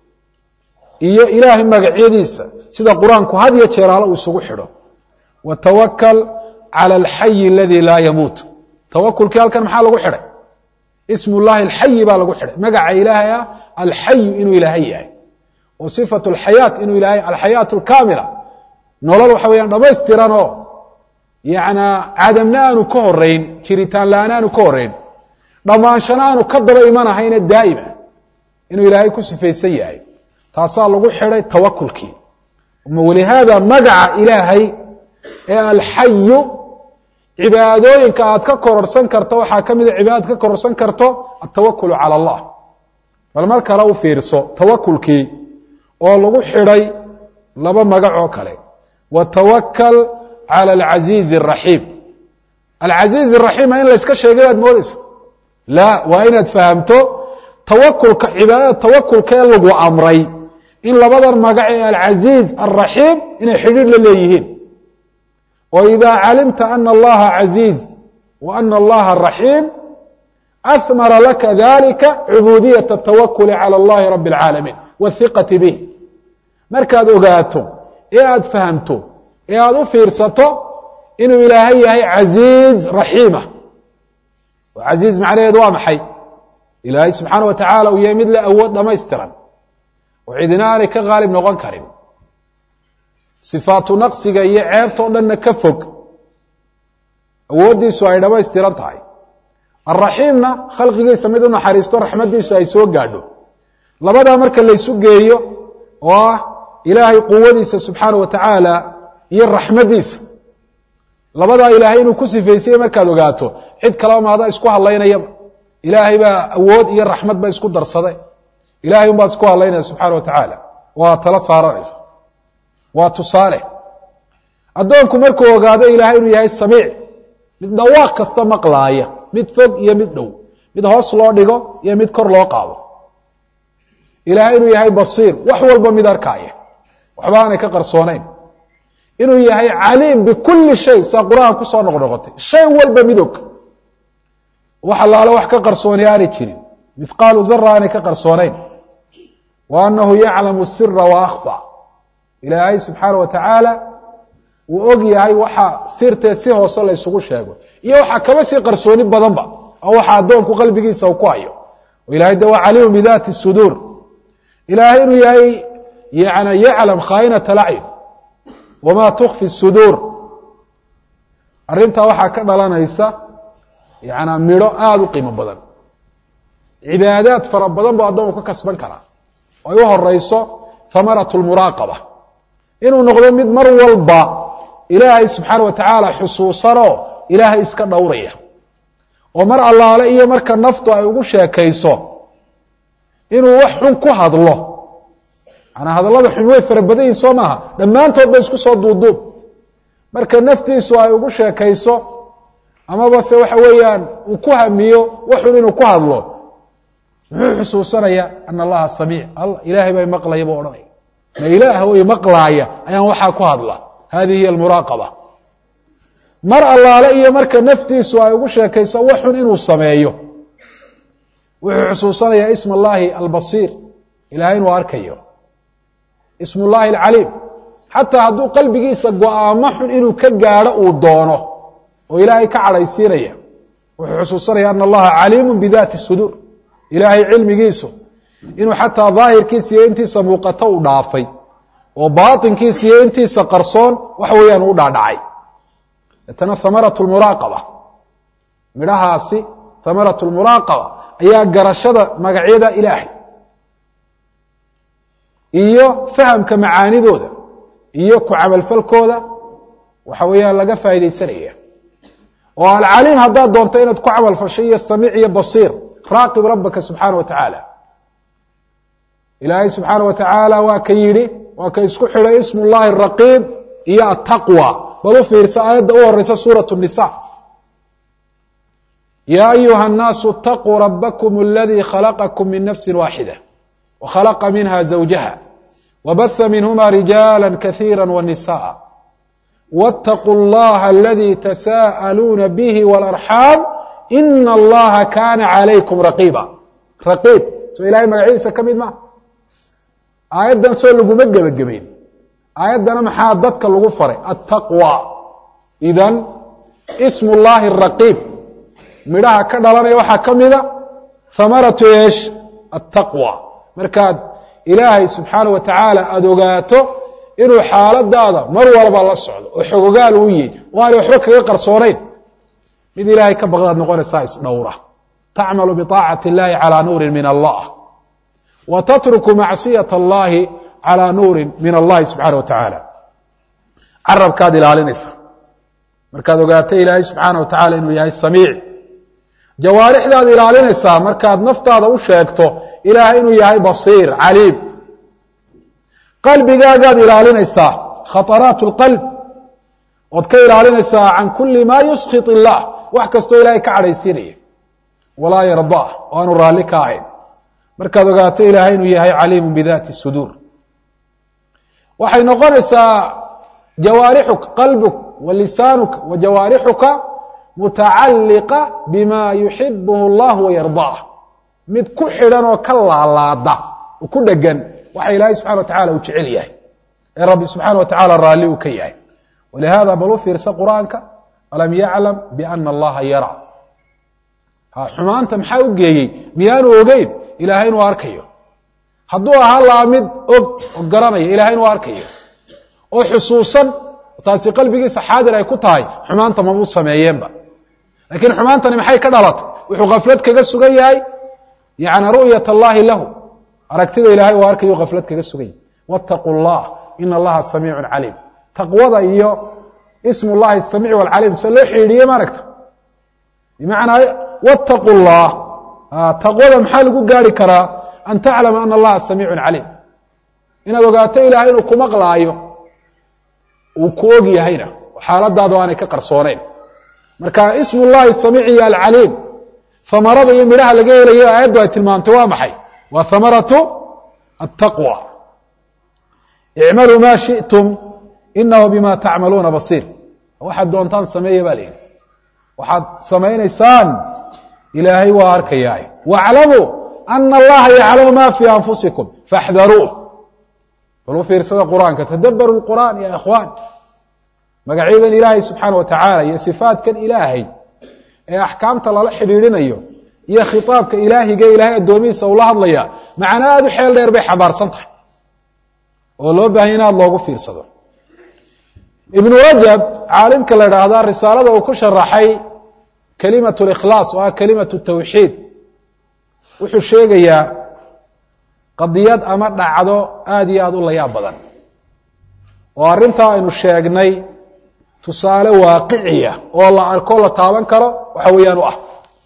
iyo ilaahay magacyadiisa sida qur-aanku had iyo jeeraalo uu isugu xidho watawakal cala alxayi aladii laa yamuut tawakulkii halkan maxaa lagu xidhay ismu llahi alxayi baa lagu xidhay magaca ilaahay ah alxayu inuu ilaahay yahay oo sifatu alxayaat inuu ilahay alxayaat alkaamila nolol waxa weyaan dhamaystiran oo yanaa cadamna aanu ka horeyn jiritaan la-aan aanu ka horeyn dhammaanshana aanu ka daba imanahayne daa'ima inuu ilaahay ku sifaysan yahay taasaa lagu xidhay tawakulkii walihaada magaca ilaahay ee alxayu cibaadooyinka aad ka kororsan karto waxaa ka mida cibaadad ka kororsan karto altawakulu cala allah bal mar kale u fiirso tawakulkii oo lagu xidhay laba magac oo kale watawakal cala alcasiizi araxiim alcasiiz araxiima in layska sheegay baad moodeysa la waa inaad fahamto tawakulka cibaadada tawakulka ee lagu amray in labadan magac ee alcasiiz alraxiim inay xidhiidh la leeyihiin oo idaa calimta ana allaha casiiz wa ana allaha raxiim ahmara laka dalika cubuudiyat atawakuli cala allahi rabi اlcaalamiin wاhiqati bih markaad ogaato ee aada fahamto ee aada u fiirsato inuu ilaahay yahay casiiz raxiima oo casiiz macnaheedu waa maxay ilaahay subxaana wa tacaala uu yahay mid la awood dhamaystiran oo cidina aanay ka qaalib noqon karin sifaatu naqsiga iyo ceebta o dhanna ka fog awooddiisu ay dhamaystiran tahay alraxiimna khalqigiisa mid u naxariisto raxmaddiisu ay soo gaadho labadaa marka laysu geeyo oo ah ilaahay quwadiisa subxaana wa tacaala iyo raxmaddiisa labadaa ilaahay inuu ku sifaysayey markaad ogaato cid kaleba maada isku hadlaynayaba ilaahay baa awood iyo raxmad ba isku darsaday ilahay unbaad isku hadlaynaya subxaana wa tacaala waa tala saaranaysa waa tusaale addoonku markuu ogaado ilaahay inuu yahay samiic mid dhawaaq kasta maqlaaya mid fog iyo mid dhow mid hoos loo dhigo iyo mid kor loo qaado ilaahay inuu yahay basiir wax walba mid arkaaya waxba aanay ka qarsoonayn inuu yahay caliim bikulli shay saa qur-aan kusoo noqnoqotay shay walba mid og wax allaale wax ka qarsooni aanay jirin mithqaalu dara aanay ka qarsoonayn wa anahu yaclamu sira wa akhfa ilaahay subxaana wa tacaala uu og yahay waxa sirtee si hoose la ysugu sheego iyo waxaa kaba sii qarsooni badanba oo waxa addoonku qalbigiisa uu ku hayo oo ilahay de waa caliimu bidaati suduur ilaahay inuu yahay yani yaclam khaainata lacyun wama tukfi suduur arrintaa waxaa ka dhalanaysa yana midho aada u qiimo badan cibaadaad fara badan buu addoonku ka kasban karaa oo ay u horeyso hamarat lmuraaqaba inuu noqdo mid mar walba ilaahay subxaana wa tacaala xusuusanoo ilaahay iska dhowraya oo mar allaale iyo marka naftu ay ugu sheekayso inuu wax xun ku hadlo manaa hadallada xun way fara badan yihin soo maaha dhammaantood ba isku soo duuduub marka naftiisu ay ugu sheekayso amaba se waxa weeyaan uu ku hamiyo waxun inuu ku hadlo muxuu xusuusanaya ana allaha samiic ilaahay baa maqlaya buu odhanaya ma ilaah o maqlaaya ayaan waxaa ku hadla hadihi hiy almuraaqaba mar allaale iyo marka naftiisu ay ugu sheekayso waxun inuu sameeyo wuxuu xusuusanayaa ism allahi albasiir ilahay inuu arkayo ism ullahi alcaliim xataa hadduu qalbigiisa go-aamo xun inuu ka gaadho uu doono oo ilaahay ka cadhaysiinaya wuxuu xusuusanaya ana allaha caliimu bidaati suduur ilaahay cilmigiisu inuu xataa daahirkiisa iyo intiisa muuqato u dhaafay oo baatinkiisa iyo intiisa qarsoon waxa weeyaan u dhaadhacay deetana hamarat lmuraaqaba midhahaasi hamarat lmuraaqaba ayaa garashada magacyada ilaahay iyo fahamka macaanidooda iyo ku camalfalkooda waxa weeyaan laga faaidaysanaya oo alcaliim haddaad doonto inaad ku camal fashay iyo samiic iyo basiir raaqib rabbaka subxaana wa tacaala ilaahay subxaana wa tacaala waa ka yidhi waa ka isku xidhay ismu llahi raqiib iyo ataqwa bal u fiirsa aayadda u horeysa suurat nisa ya ayuha الnaasu اtaquu rabakm اladii khalaqakum min nafsi waaxida وkhلqa minha زawjaha وbaثa minhma rijaala kaثيirا وnisaءa wاtaquu اllaha aladii tasaa'aluuna bihi wاlarxaam ina allaha kaana calaykum raqiiba raqiib soo ilahay magacyadiisa ka mid maa aayaddan soo laguma gebagabeyn aayaddana maxaa dadka lagu faray attaqwa idan ismu llahi raqiib midhaha ka dhalanaya waxaa ka mida hamaratu eesh attaqwa markaad ilaahay subxaana wa tacaala aada ogaato inuu xaaladaada mar walba la socdo oo xogogaal uu yihi oo aanay waxba kaga qarsoonayn mid ilaahay ka baqdaad noqonaysaa isdhowra tacmalu biطaacati اllahi calى nuuri min allah wa tatruku macصiyaة اllahi calى nuuri min allahi subxaana wa tacaala carabkaad ilaalinaysaa markaad ogaato ilaahay subxaana wa tacala inuu yahay samiic jawaarixdaad ilaalinaysaa markaad naftaada u sheegto ilaahay inuu yahay basiir caliim qalbigaagaad ilaalinaysaa khaطaraat اlqalb ood ka ilaalinaysaa can kuli ma yuskit illah wax kastoo ilaahay ka cadhaysiinaya walaa yardaa oo aanu raalli ka ahayn markaad ogaato ilaahay inuu yahay caliimu bidati suduur waxay noqonaysaa jawaarixuka qalbuk wa lisaanuka wa jawaarixuka mutacalliqa bima yuxibuhu اllah wayardaa mid ku xidhan oo ka laalaada oo ku dhegan waxa ilaahay subxana wa tacala uu jecel yahay ee rabbi subxaana wa tacala raalli uu ka yahay walihada bal u fiirsa qur-aanka alam yaclam biana allaha yara xumaanta maxaa u geeyey miyaanu ogeyn ilaahay inuu arkayo hadduu ahaa laa mid og oo garanaya ilahay inuu arkayo oo xusuusan taasi qalbigiisa xaadir ay ku tahay xumaanta mabuu sameeyeenba laakiin xumaantani maxay ka dhalatay wuxuu khaflad kaga sugan yahay yani ru'yat allahi lahu aragtida ilahay uu arkayo khaflad kaga sugan yahay wاtaquu اllah ina allaha samiicu caliim taqwada iyo ism llahi samiic wاlcaliim se loo xidhiidhiye ma aragta bimacnaa wاtaquu اllah taqwada maxaa lagu gaari karaa an taclama ana allaha samiicu caliim inaad ogaato ilahay inuu ku maqlaayo uu ku og yahayna xaaladaadu aanay ka qarsooneyn marka ism llahi samiic iyo alcaliim hamarada iyo midhaha laga helayo aayaddu ay tilmaamtay waa maxay waa hamaratu الtaqwى icmaluu ma shiئtum inahu bima tacmaluuna basiir waxaad doontaan sameeya ba la yidhi waxaad samaynaysaan ilaahay waa arkayaa wاclamuu ana allaha yaclamu ma fii anfusikum faاxdaruuh bal u fiirsada qur-aanka tadabaru اqur'an ya ikhwaan magacyadan ilaahay subxaana wa tacaala iyo sifaatkan ilaahay ee axkaamta lala xidhiidhinayo iyo khitaabka ilaahiga ilaahay addoomihiisa ula hadlaya macna aada u xeel dheer bay xambaarsan tahay oo loo baahanya in aada loogu fiirsado ibnu rajab caalimka la idhaahda risaalada uu ku sharaxay kelimat likhlaas oo ah kelimat tawxiid wuxuu sheegayaa qadiyad ama dhacdo aada iyo aada u layaab badan oo arrintaa aynu sheegnay tusaale waaqiciya oo la arko la taaban karo waxa weeyaan u ah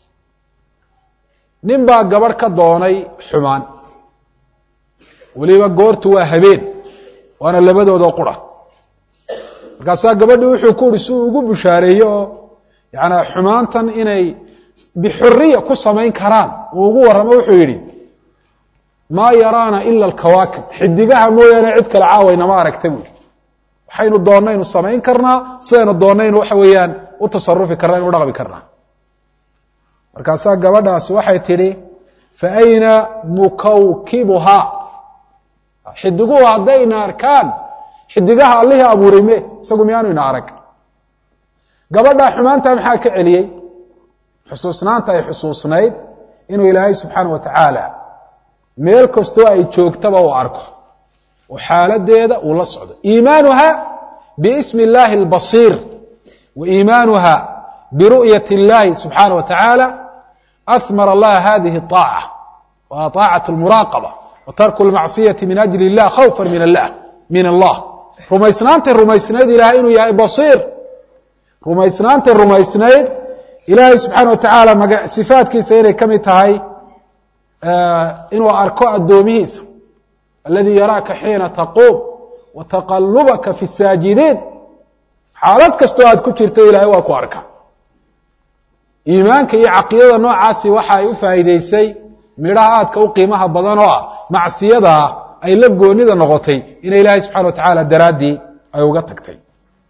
nin baa gabadh ka doonay xumaan weliba goortu waa habeen waana labadoodoo qura markaasaa gabadhii wuxuu ku uhi si uu ugu bushaareeyo oo yaana xumaantan inay bixuriya ku samayn karaan uu ugu warramo wuxuu yidhi maa yaraana ila alkawaakib xidigaha mooyaane cid kale caawaynama aragta buuhi waxaynu doonnaynu samayn karnaa sidaynu doonnaynu waxa weeyaan u tasarufi karnaa inu dhaqmi karnaa markaasaa gabadhaasi waxay tidhi fa ayna mukawkibuhaa xidiguhu haddayna arkaan xidigaha allihii abuuray me isagu miyaanu ina arag gabadhaa xumaantaa maxaa ka celiyey xusuusnaanta ay xusuusnayd inuu ilaahay subxaana wa tacaala meel kastoo ay joogtaba uu arko oo xaaladeeda uu la socdo iimaanuha biismi اllahi اlbasiir wa iimaanuha biru'yat اllahi subxaana wa tacaala ahmara laha hadihi الطaaca wa طaacaة اlmuraaqaba wa tarku اlmacsiyati min ajli اllah khawfa min allah min allah rumaysnaantay rumaysnayd ilahay inuu yahay basiir rumaysnaantay rumaysnayd ilaahay subxaana wa tacaala maga sifaatkiisa inay ka mid tahay inuu arko addoomihiisa aladi yaraaka xiina taquum wa taqalubaka fi saajidiin xaalad kastoo aad ku jirto ilaahay waa ku arka iimaanka iyo caqiidada noocaasi waxa ay u faa'iideysay midhaha aadka u qiimaha badan oo ah macsiyadaa ay la goonida noqotay inay ilaahay subxana wa tacaala daraaddii ay uga tagtay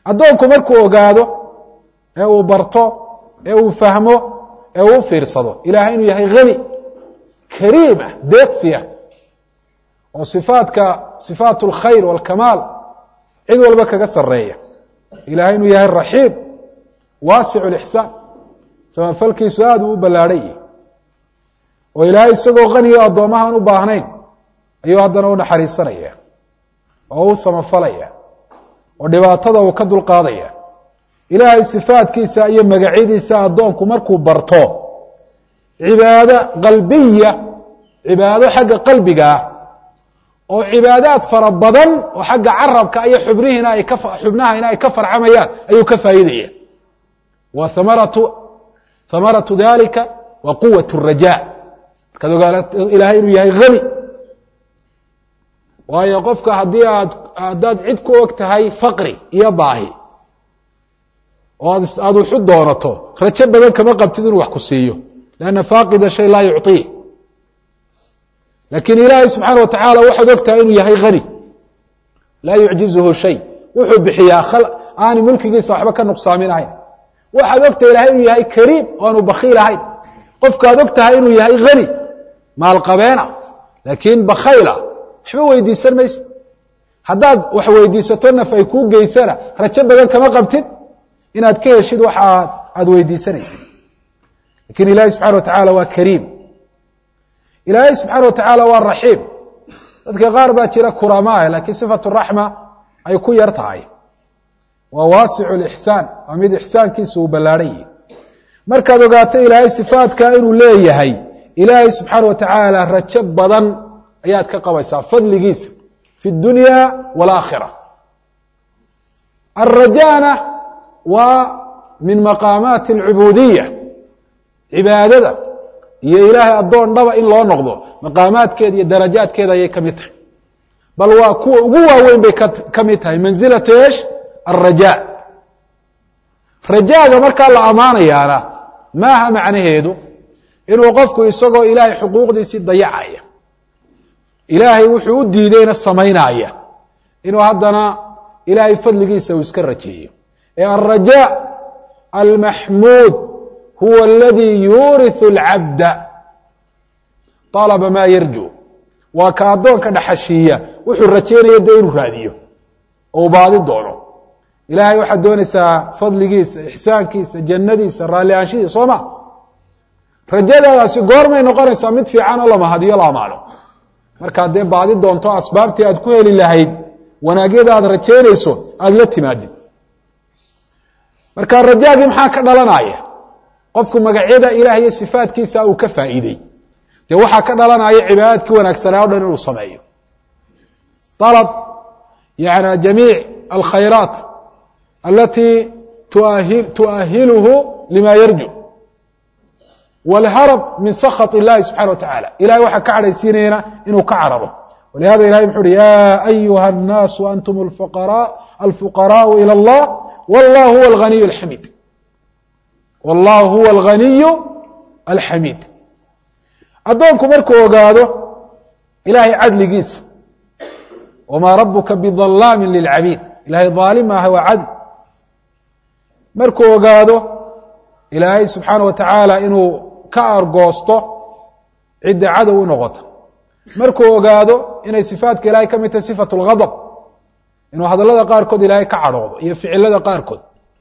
addoonku markuu ogaado ee uu barto ee uu fahmo ee uu fiirsado ilaahay inuu yahay hani kariim ah deeqsi ah oo sifaadka sifaat اlkhayr wاlkamaal cid walba kaga sareeya ilahay inuu yahay raxiim waasic اlixsaan samafalkiisu aada uu u ballaadhan yahi oo ilaahay isagoo haniyo addoomahaan u baahnayn ayuu haddana u naxariisanaya oo u samafalaya oo dhibaatada uu ka dulqaadaya ilaahay sifaadkiisa iyo magacyadiisa addoonku markuu barto cibaado qalbiya cibaado xagga qalbiga ah oo cibaadaad fara badan oo xagga carabka iyo xubnihiina ay ka xubnahayna ay ka farcamayaan ayuu ka faa'iidaya wa hamaratu hamaratu dalika wa quwat الraja markaad ogaato ilaahay inuu yahay hani waayo qofka haddii aad haddaad cid ku og tahay faqri iyo baahi oo aad aada wuxu doonato rajo badan kama qabtid inuu wax ku siiyo lanna faaqida shay laa yucطiih lakiin ilaahay subxaana wa tacaala waxaad og tahay inuu yahay hani laa yucjizuhu shay wuxuu bixiyaa aani mulkigiisa waxba ka nuqsaaminahayn waxaad og tahay ilahay inuu yahay kariim oo aanu bakiil ahayn qofkaad og tahay inuu yahay hani maalqabeena laakiin bakhayla waxba weydiisan maysa haddaad wax weydiisato naf ay kuu geysana rajo badan kama qabtid inaad ka heshid waxa aada weydiisanaysid lakiin ilaahay subxana wa tacaala waa kariim ilaahay subxaana wa tacaala waa raxiim dadka qaar baa jira kuramaah lakiin sifatu raxma ay ku yar tahay waa waasicu lixsaan waa mid ixsaankiisa uu ballaadhan yihi markaad ogaato ilaahay sifaadka inuu leeyahay ilaahay subxaana wa tacaala rajo badan ayaad ka qabaysaa fadligiisa fi اdunya wاlaakhira alrajana waa min maqaamaati اlcubuudiya cibaadada iyo ilaahay addoon dhaba in loo noqdo maqaamaadkeeda iyo darajaadkeeda ayay ka mid tahay bal waa kuwa ugu waaweyn bay ka mid tahay mansilatu esh alraja rajaaga markaa la ammaanayaana maaha macnaheedu inuu qofku isagoo ilaahay xuquuqdiisii dayacaya ilaahay wuxuu u diideyna samaynaya inuu haddana ilaahay fadligiisa uu iska rajeeyo ee alraja almaxmuud huwa aladii yuuriثu اlcabda طalaba maa yarju waa ka addoonka dhaxashiiya wuxuu rajeynaya dee inuu raadiyo oo u baadi doono ilahay waxaad doonaysaa fadligiisa ixsaankiisa jannadiisa raalli aanshidiisa soo ma rajadaadaasi goormay noqonaysaa mid fiican oo lamahadiyo la amaano markaad dee baadi doonto asbaabtii aad ku heli lahayd wanaagyada aad rajeynayso aada la timaadid marka rajaagii maxaa ka dhalanaya qofku magacyada ilaah iyo sifaatkiisa uu ka faa'iidey dee waxaa ka dhalanaya cibaadaadkii wanaagsanaa o dhan inuu sameeyo alab yani jamiic alkhayraat alatii tuahiluhu lima yarju wاlharab min sakط اllahi subxana wa tacala ilahay waxaa ka cadhaysiinayana inuu ka cararo walihada ilahay muxu uhi ya ayuha الnaasu antum alfuqaraءu ilى اllah wallah huwa اlganiy اxamid wallah huwa اlganiyu alxamiid addoonku markuu ogaado ilahay cadligiisa wmaa rabuka bظalaami lilcabiid ilahay aalim maaha waa cadl markuu ogaado ilaahay subxaana wa tacaala inuu ka argoosto cidda cadow u noqoto markuu ogaado inay sifaatka ilahay ka mid tahay sifat اlgadb inuu hadallada qaarkood ilaahay ka cadhoodo iyo ficilada qaarkood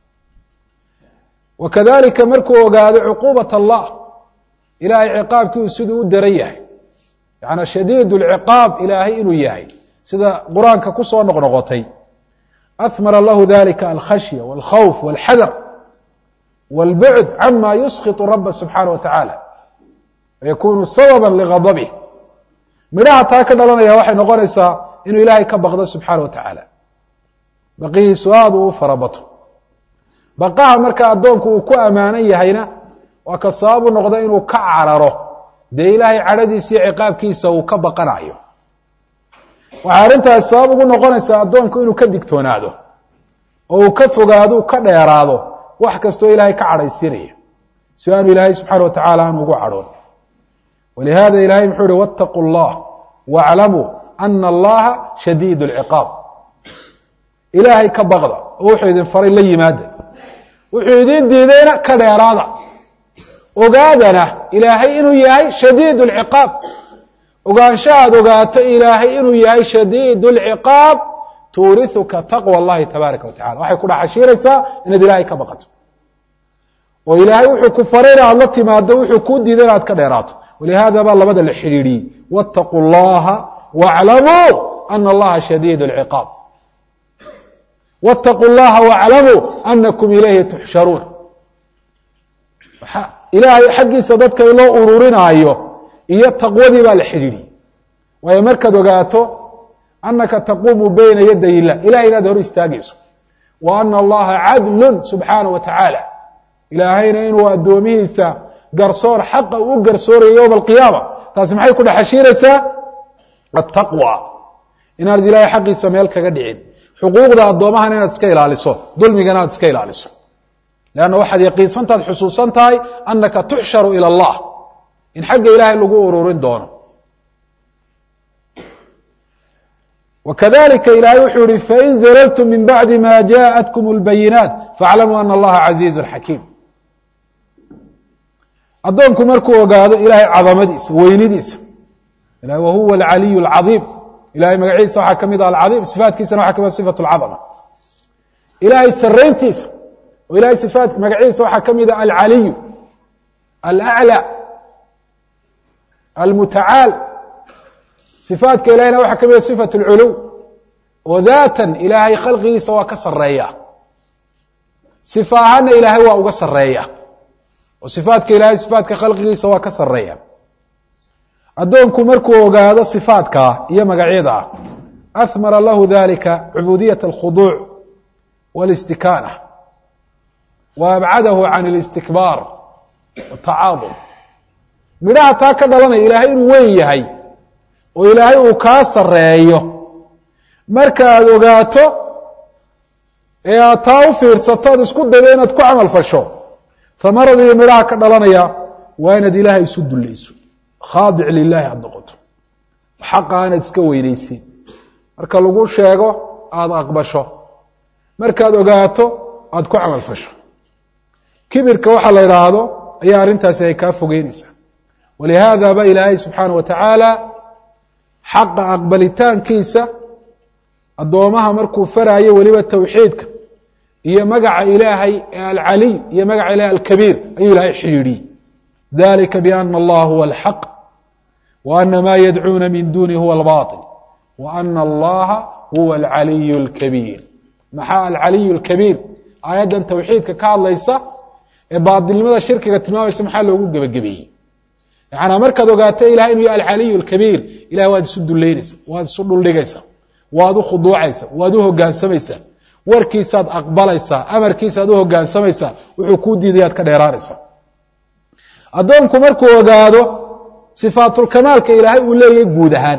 wa kadalika markuu ogaado cuquubat allah ilahay ciqaabkii uu siduu u daran yahay yaani shadiid اlciqaab ilaahay inuu yahay sida qur-aanka ku soo noqnoqotay ahmara lahu dalika alkhashya wاlkhawf wاlxadar wاlbucd cama yusqiط raba subxaana wa tacaala wayakunu sababa ligadabih midhaha taa ka dhalanaya waxay noqonaysaa inuu ilaahay ka baqdo subxaana wa tacaala baqihiisu aada uu farabato baqaha marka addoonku uu ku ammaanan yahayna waa ka sababu noqda inuu ka cararo dee ilaahay cadhadiisa iyo ciqaabkiisa uu ka baqanayo waxay arrintaas sabab ugu noqonaysaa addoonku inuu ka digtoonaado oo uu ka fogaado u ka dheeraado wax kastoo ilaahay ka cadhaysiinaya si aanu ilaahay subxaana wa tacaala aan ugu cadhoon walihada ilahay muxuu uhi wاtaquu اllah wاclamuu ana allaha shadiid اlciqaab ilaahay ka baqda oo wuxuu idin faray la yimaada wuxuu idin diidayna ka dheeraada ogaadana ilaahay inuu yahay shadiid اlciqaab ogaansha aad ogaato ilaahay inuu yahay shadiid اlciqaab tuuriuka taqwى اllahi tabaaraka wa tacala waxay ku dhaxashiiraysaa inaad ilaahay ka baqato oo ilaahay wuxuu ku faray in aad la timaado wuxuu kuu diiday inaad ka dheeraato walihaada baa labada la xidhiidhiyey wاtaquu اllaha wاclamuu ana allaha shadiid اlciqaab wاtaquu اllaha wاclamuu anakum ilayhi tuxsharuun ilaahay xaggiisa dadka in loo ururinaayo iyo taqwadii baa la xidhiidhiyey waayo markaad ogaato anaka taquumu bayna yaday illah ilahay inaad hor istaagayso wa ana allaha cadlun subxaanaه wa tacaala ilaahayna inuu addoomihiisa garsoor xaqa u garsoorayo yowma alqiyaama taasi maxay ku dhexashiiraysaa attaqwa inaanad ilaahay xaqiisa meel kaga dhicin xuquuqda addoomahan inaad iska ilaaliso dulmigana aad iska ilaaliso leanna waxaad yaqiinsantaad xusuusan tahay anaka tuxsharu ila allah in xagga ilaahay lagu ururin doono وkذلika ilahy wuxuu yihi fain زللتm min baعdi ma jaءatkm الbayinaaت faاclamuu ana اllaha عaزيiز xakiim addoonku markuu ogaado ilahay cadamadiisa weynidiisa wahuwa اlcaliy الcaظيim ilahay magaciisa waxaa ka mid ah alcaظيim صifaatkiisana waxa ka mid صifaة اlcaظمة ilahay sarayntiisa oo ilahay ifaat magaciisa waxaa ka mid ah alcaliy alأعlى almutacaal صifaatka ilahayna waxaa ka mida صifaة اlculuw oo daatan ilaahay khalqigiisa waa ka sareeya صifa ahaana ilaahay waa uga sareeya oo صifaatka ilahay صifaatka khalqigiisa waa ka sareeya addoonku markuu ogaado صifaatkaa iyo magacyadaa ahmara lahu dalika cubuudiyaة اlkhuduuc wاlاstikaana wa abcadahu can اlistikbaar wالtacaadum midhaha taa ka dhalanaya ilaahay inuu weyn yahay oo ilaahay uu kaa sareeyo marka aad ogaato ee aad taa u fiirsato ood isku daydo inaad ku camal fasho hamaradii midhaha ka dhalanaya waa inaad ilaahay isu dulayso khaadic lilaahi aada noqoto xaqa aanaad iska weynaysin marka lagu sheego aada aqbasho markaad ogaato aada ku camal fasho kibirka waxaa la idhaahdo ayaa arrintaasi ay kaa fogeynaysaa walihaada ba ilaahay subxaana wa tacaala xaqa aqbalitaankiisa addoomaha markuu faraayo weliba towxiidka iyo magaca ilaahay ee alcaliy iyo magaca ilahay alkabiir ayuu ilaahay xidhiidhiyey dalika biana allah huwa alxaq wa ana ma yadcuuna min duni huwa albaطil wa ana allaha huwa alcaliy اlkabiir maxaa alcaliy اlkabiir aayaddan towxiidka ka hadlaysa ee baatilnimada shirkiga tilmaamaysa maxaa loogu gebagabeeyey yaana markaad ogaato ilahay inuu yahy alcaliy اlkabiir ilahay waad isu duleynaysa waad isu dhuldhigaysaa waad u khuduucaysaa waad u hogaansamaysaa warkiisaad aqbalaysaa amarkiisaad u hogaansamaysaa wuxuu kuu diidayaad ka dheeraanaysaa addoonku markuu ogaado sifaatulkamaalka ilaahay uu leeyahay guud ahaan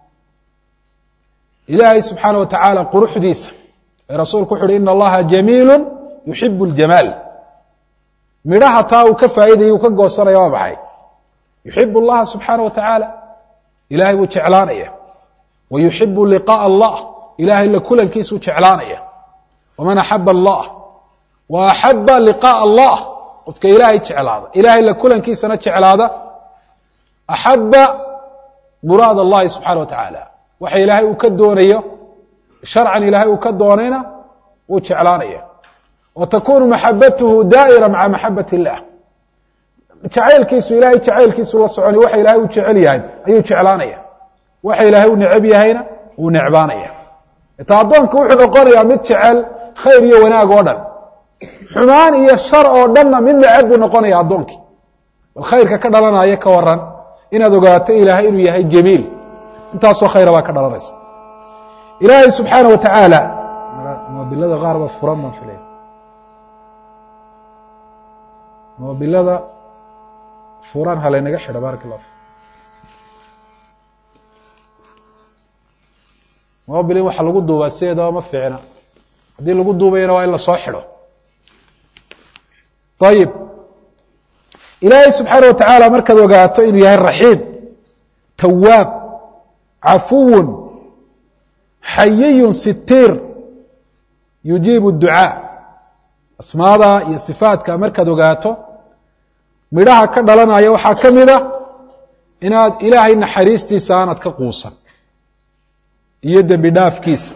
ilaahay subxaana wa tacaala quruxdiisa ee rasuulku wuxu uhi ina allaha jamiilu yuxibu اljamaal midhaha taa uu ka faa'iidaya uu ka goosanaya waa maxay yuxib اllaha subxaana wa tacaala ilahay buu jeclaanaya wa yuxibu liqaaءa allah ilahay la kulankiisuu jeclaanaya waman axaba allah wa axaba liqaaءa allah qofka ilaahay jeclaada ilahay la kulankiisana jeclaada axaba muraad allahi subxaana wa tacaala waxa ilaahay uu ka doonayo sharcan ilaahay uu ka doonayna wuu jeclaanaya wa takunu maxabatuhu daa'ira maca maxabat illah jacaylkiisu ilahay jacaylkiisu la soconi waxa ilahay uu jecel yahay ayuu jeclaanaya waxa ilaahay u necab yahayna wuu necbaanaya ta addoonka wuxuu noqonayaa mid jecel khayr iyo wanaag oo dhan xumaan iyo shar oo dhanna mid necab buu noqonaya addoonkii bal khayrka ka dhalanaya ka waran inaad ogaato ilaahay inuu yahay jamiil intaasoo khayra baa ka dhalanaysa ilaahay subxaana wa tacaala moobilada qaar ba furan baan filaya moobilada furan halaynaga xidha barak allah fi mobil in waxa lagu duubaa sideedaba ma fiicna haddii lagu duubayana waa in lasoo xidho ayib ilaahay subxaana wa tacaala markaad ogaato inuu yahay raxiim tawaab cafuwun xayiyun sitiir yujiibu ducaa asmaada iyo sifaadka markaad ogaato midhaha ka dhalanaya waxaa ka mid a inaad ilaahay naxariistiisa aanad ka quusan iyo dembi dhaafkiisa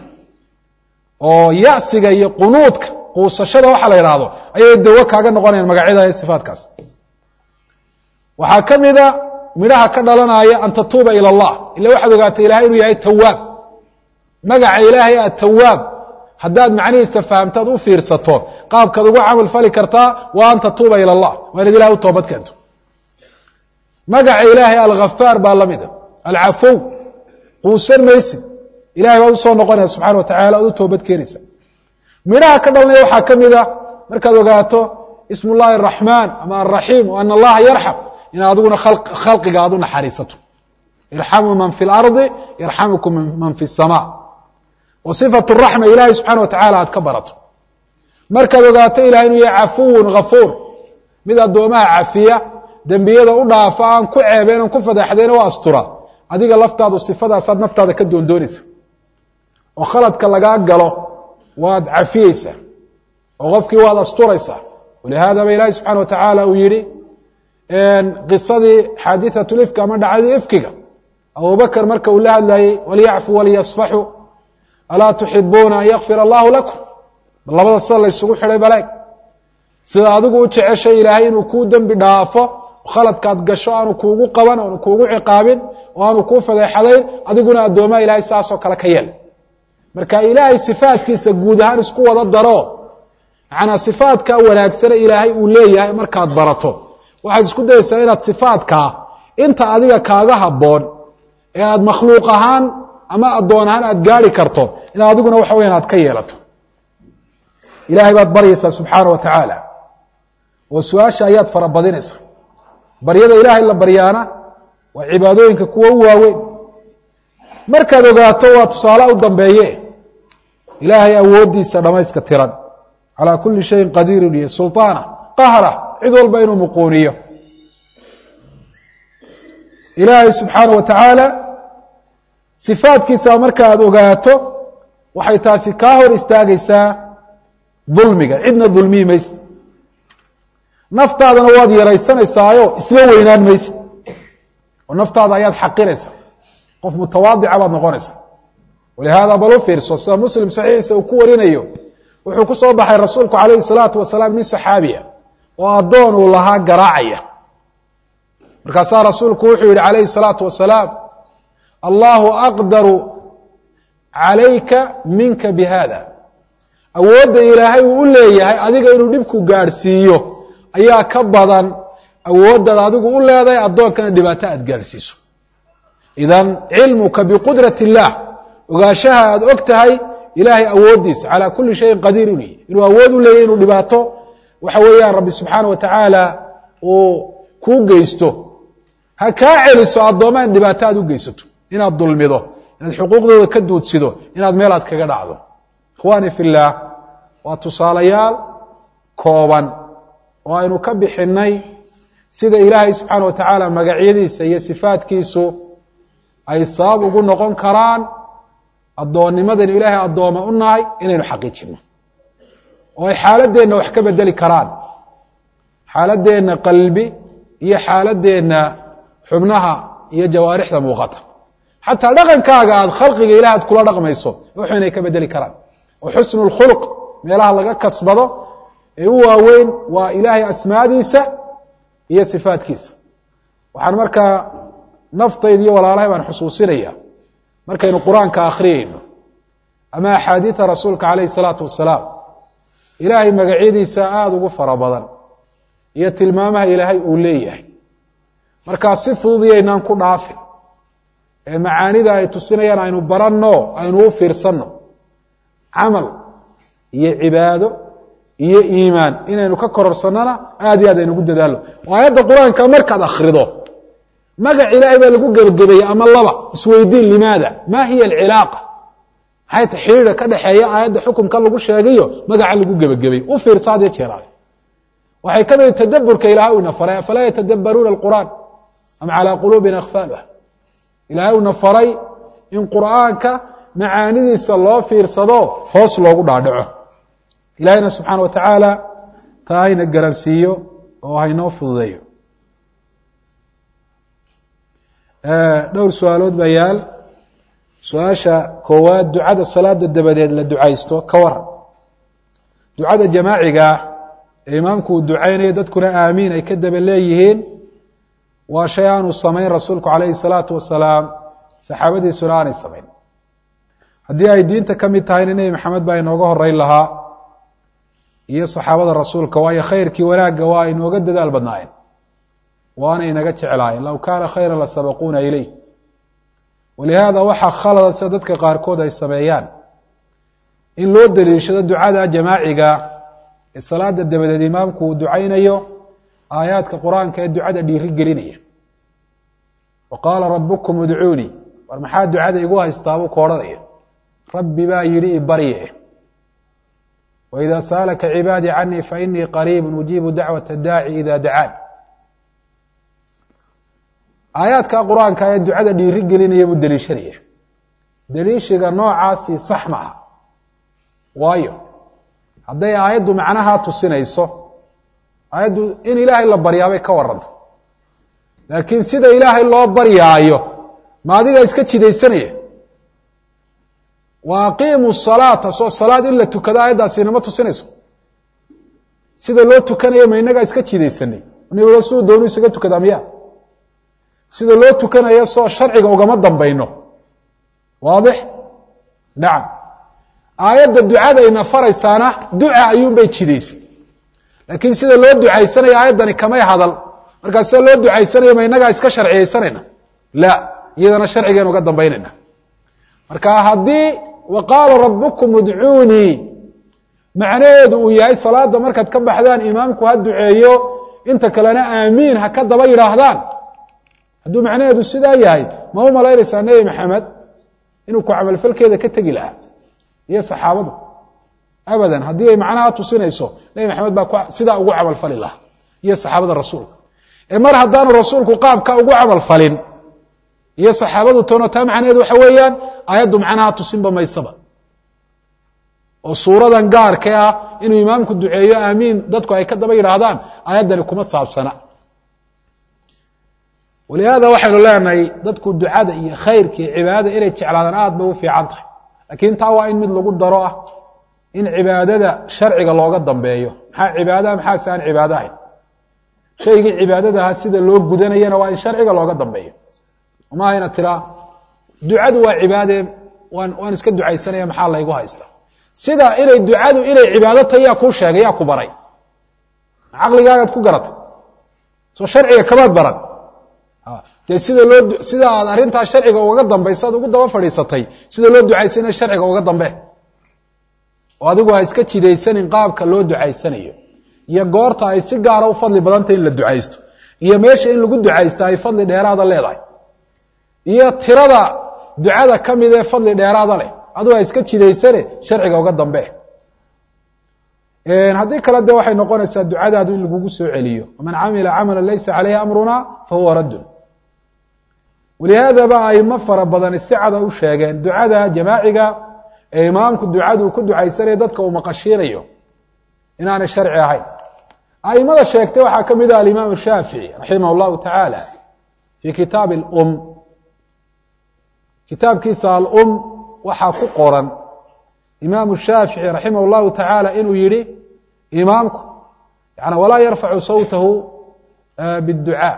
oo yasiga iyo qunuudka quusashada waxa la yidhaahdo ayay dawo kaaga noqonayaan magacyada iyo sifaatkaas waxaa ka mida midhaha ka dhalanaya an tatuuba ilى اllah ila waxaad ogaatay ilahay inuu yahay tawaab magaca ilaahay atawaab haddaad macnihiisa fahamtaad u fiirsato qaabkaad ugu camal fali kartaa waa an tatuuba ilى اllah waa inaad ilahay u toobad keento magaca ilaahay alghafaar baa lamida alcafow quusan maysid ilahay baad usoo noqonaya subxana wa tacala oad u toobad keenaysa midhaha ka dhalanaya waxaa ka mida markaad ogaato ism اllahi الraxmaan ama alraxiim o ana allaha yarxam inaad adiguna khalqiga aad u naxariisato irxamuu man fi اlardi yarxamukum man fi الsama oo صifat الraxma ilahay subxana wa tacala aad ka barato markaad ogaato ilahay inuu yahay cafuwun ghafuur mid addoomaha cafiya dembiyada u dhaafa aan ku ceebeen aan ku fadaxdeen o astura adiga laftaadu sifadaasaad naftaada ka doondoonaysa oo khaladka lagaa galo waad cafiyeysaa oo qofkii waad asturaysaa walihaada ba ilahi subxana wa tacaala uu yihi qisadii xaadiثaة ifki ama dhacdadii ifkiga abubakr marka uu la hadlayey walyacfu waliyasfaxuu alaa tuxibuuna an yakfir allahu lakum labada sida la ysugu xidhay baleeg sida adigu u jeceshay ilaahay inuu kuu dembi dhaafo khaladkaad gasho aanu kuugu qaban aanu kuugu ciqaabin oo aanu kuu fadeexadayn adiguna addoomaa ilahay saasoo kale ka yeel marka ilaahay sifaadkiisa guud ahaan isku wada daro manaa sifaadka wanaagsane ilaahay uu leeyahay markaad barato waxaad isku dayeysaa inaad sifaadkaa inta adiga kaaga habboon ee aad makhluuq ahaan ama addoon ahaan aad gaari karto inaad adiguna waxa weyan aad ka yeelato ilahay baad baryaysaa subxaana wa tacaala oo su-aasha ayaad farabadinaysaa baryada ilaahay la baryaana waa cibaadooyinka kuwa u waaweyn markaad ogaato waa tusaale u dambeeye ilaahay awooddiisa dhamayska tiran calaa kuli shayin qadiirun iyo sulطaana qahra cid walba inuu muquuniyo ilaahay subxaana wa tacaala sifaadkiisa marka aad ogaato waxay taasi kaa hor istaagaysaa dulmiga cidna dulmiyi maysid naftaadana waad yaraysanaysaayoo isla weynaan maysid oo naftaada ayaad xaqiraysaa qof mutawaadica baad noqonaysaa walihaada bal u fiirso sida muslim saxiixiisa uu ku warinayo wuxuu ku soo baxay rasuulku calayhi salaatu wasalaam nin saxaabiya oo addoon uu lahaa garaacaya markaasaa rasuulku wuxuu yihi calayhi salaatu wasalaam allahu aqdaru calayka minka bi hada awoodda ilaahay uu u leeyahay adiga inuu dhibku gaadhsiiyo ayaa ka badan awooddaad adigu u leedahay addoonkana dhibaato aad gaadhsiiso idan cilmuka biqudrat اllah ogaanshaha aad og tahay ilaahay awooddiisa calaa kuli shayin qadiir u leeyahy inuu awood u leeyahy inuu dhibaato waxa weeyaan rabbi subxaana wa tacaala uu kuu geysto ha kaa celiso addoomaan dhibaato aad u geysato inaad dulmido inaad xuquuqdooda ka duudsido inaad meel aad kaga dhacdo ikhwaani fi اllaah waa tusaalayaal kooban oo aynu ka bixinay sida ilaahay subxaana wa tacaala magacyadiisa iyo sifaadkiisu ay sabab ugu noqon karaan addoonnimadaynu ilaahay addooma u nahay inaynu xaqiijino oo ay xaaladeenna wax ka bedeli karaan xaaladeenna qalbi iyo xaaladeenna xubnaha iyo jawaarixda muuqata xataa dhaqankaaga aad khalqiga ilaah aad kula dhaqmayso wuxuu inay ka bedeli karaan oo xusnu اlkhulq meelaha laga kasbado ee u waaweyn waa ilaahay asmaadiisa iyo sifaadkiisa waxaan markaa naftayda iyo walaalahay baan xusuusinaya markaynu qur-aanka akhriyeyno ama axaadiida rasuulka calayhi الsalaatu wasalaam ilaahay magacyadiisa aada ugu fara badan iyo tilmaamaha ilaahay uu leeyahay markaa si fudud iyaynaan ku dhaafin ee macaanida ay tusinayaan aynu baranno aynu u fiirsanno camal iyo cibaado iyo iimaan inaynu ka kororsannona aad iyo aad aynugu dadaalno oo aayadda qur-aanka markaad akhrido magac ilaahay baa lagu gebagabeeyey ama laba isweydiin limaada ma hiya alcilaaqa maxay ta xidhiidha ka dhexeeya aayadda xukumka lagu sheegayo magaca lagu gebagabey u fiirsa had iyo jeeraale waxay ka mid tadaburka ilahay u ina faray afalaa yatadabbaruuna alqur'aan am calaa quluubina akfaaluha ilaahay una faray in qur'aanka macaanidiisa loo fiirsado hoos loogu dhaadhaco ilaahayna subxaana wa tacaala taa hayna garansiiyo oo haynoo fududeeyo dhowr su-aalood baa yaal su-aasha koowaad ducada salaada dabadeed la ducaysto ka war ducada jamaacigaa ee imaamku uu ducaynayo dadkuna aamiin ay ka daba leeyihiin waa shay aanu samayn rasuulku calayhi salaatu wasalaam saxaabadiisuna aanay samayn haddii ay diinta ka mid tahayna nebi maxamed baa inooga horeyn lahaa iyo saxaabada rasuulka waayo khayrkii wanaagga waa inooga dadaal badnaayeen waana inaga jeclaayeen low kaana khayra la sabaquuna ileyh walihaada waxaa khalada sida dadka qaarkood ay sameeyaan in loo daliishado ducada jamaaciga ee salaada dabadeed imaamku uu ducaynayo aayaadka qur-aanka ee ducada dhiiri gelinaya wa qaala rabukum udcuunii war maxaa ducada igu haystaabuu ka odhanaya rabbi baa yidhi ibarye wإida saalaka cibaadii canii fainii qariib ujiibu dacwaة daaci ida dacaan aayaadka qur-aanka ee ducada dhiiri gelinaya buu deliishanaya deliishiga noocaasi sax maaha waayo hadday aayaddu macnaha tusinayso aayaddu in ilaahay la baryaabay ka waranta laakiin sida ilaahay loo baryaayo ma adiga iska jidaysanaya wa aqiimu salaata soo salaad in la tukado aayaddaasina ma tusinayso sida loo tukanayo ma inagaa iska jidaysanay nabig siduu doonu isaga tukadaa miya sida loo tukanayo soo sharciga ugama dambayno waadix nacam aayadda ducadayna faraysaana duca ayuunbay jidaysay laakiin sida loo ducaysanayo aayaddani kamay hadal markaa sida loo ducaysanayo ma inagaa iska sharciyaysanayna la iyadana sharcigeenu uga dambaynayna marka haddii wa qaala rabukum udcuunii macnaheedu uu yahay salaada markaad ka baxdaan imaamku ha duceeyo inta kalena aamiin ha ka daba yidhaahdaan hadduu macnaheedu sidaa yahay ma u malaynaysaa nebi maxamed inuu ku camalfalkeeda ka tegi lahaa iyo saxaabadu abadan haddii ay macnaha tusinayso nebi maxamed baa sidaa ugu camalfali lahaa iyo saxaabada rasuulka ee mar haddaanu rasuulku qaabka ugu camalfalin iyo saxaabadu toona taa macnaheedu waxa weeyaan aayaddu macnaha tusinba maysaba oo suuradan gaarka ah inuu imaamku duceeyo aamiin dadku ay ka daba yidhaahdaan aayaddani kuma saabsana walihaada waxaynu leenahay dadku ducada iyo khayrka iyo cibaadada inay jeclaadaan aad bay u fiican tahay laakiin taa waa in mid lagu daro ah in cibaadada sharciga looga dambeeyo maxaa cibaadaha maxaase aan cibaado ahayn shaygii cibaadadaha sida loo gudanayana waa in sharciga looga dambeeyo maaha ina tiraa ducadu waa cibaade waan waan iska ducaysanaya maxaa laygu haysta sida inay ducadu inay cibaado tahay yaa kuu sheegay yaa ku baray caqligaagaad ku garatay soo sharciga kamaad baran dee sida loo sida aad arrintaa sharciga ugaga dambaysa ad ugu daba fadhiisatay sida loo ducaysana sharciga uga dambe oo adigu ha iska jidaysanin qaabka loo ducaysanayo iyo goorta ay si gaara u fadli badantay in la ducaysto iyo meesha in lagu ducaysta ay fadli dheeraada leedahay iyo tirada ducada ka mid ee fadli dheeraada leh aduu ha iska jidaysane sharciga uga dambe haddii kale de waxay noqonaysaa ducadaadu in lagugu soo celiyo man camila camala laysa caleyhi amruna fahuwa raddun walihaadaba aimo fara badan isticada u sheegeen ducada jamaaciga ee imaamku ducadu ku ducaysanaya dadka uu maqashiinayo inaanay sharci ahayn aimada sheegtay waxaa ka mid ah alimaam shaafici raximah اllahu tacaala fi kitaabi اlum kitaabkiisa alum waxaa ku qoran imaamu shaafici raximah اllahu tacaala inuu yihi imaamku yani walaa yarfacu sawtahu bاdducaa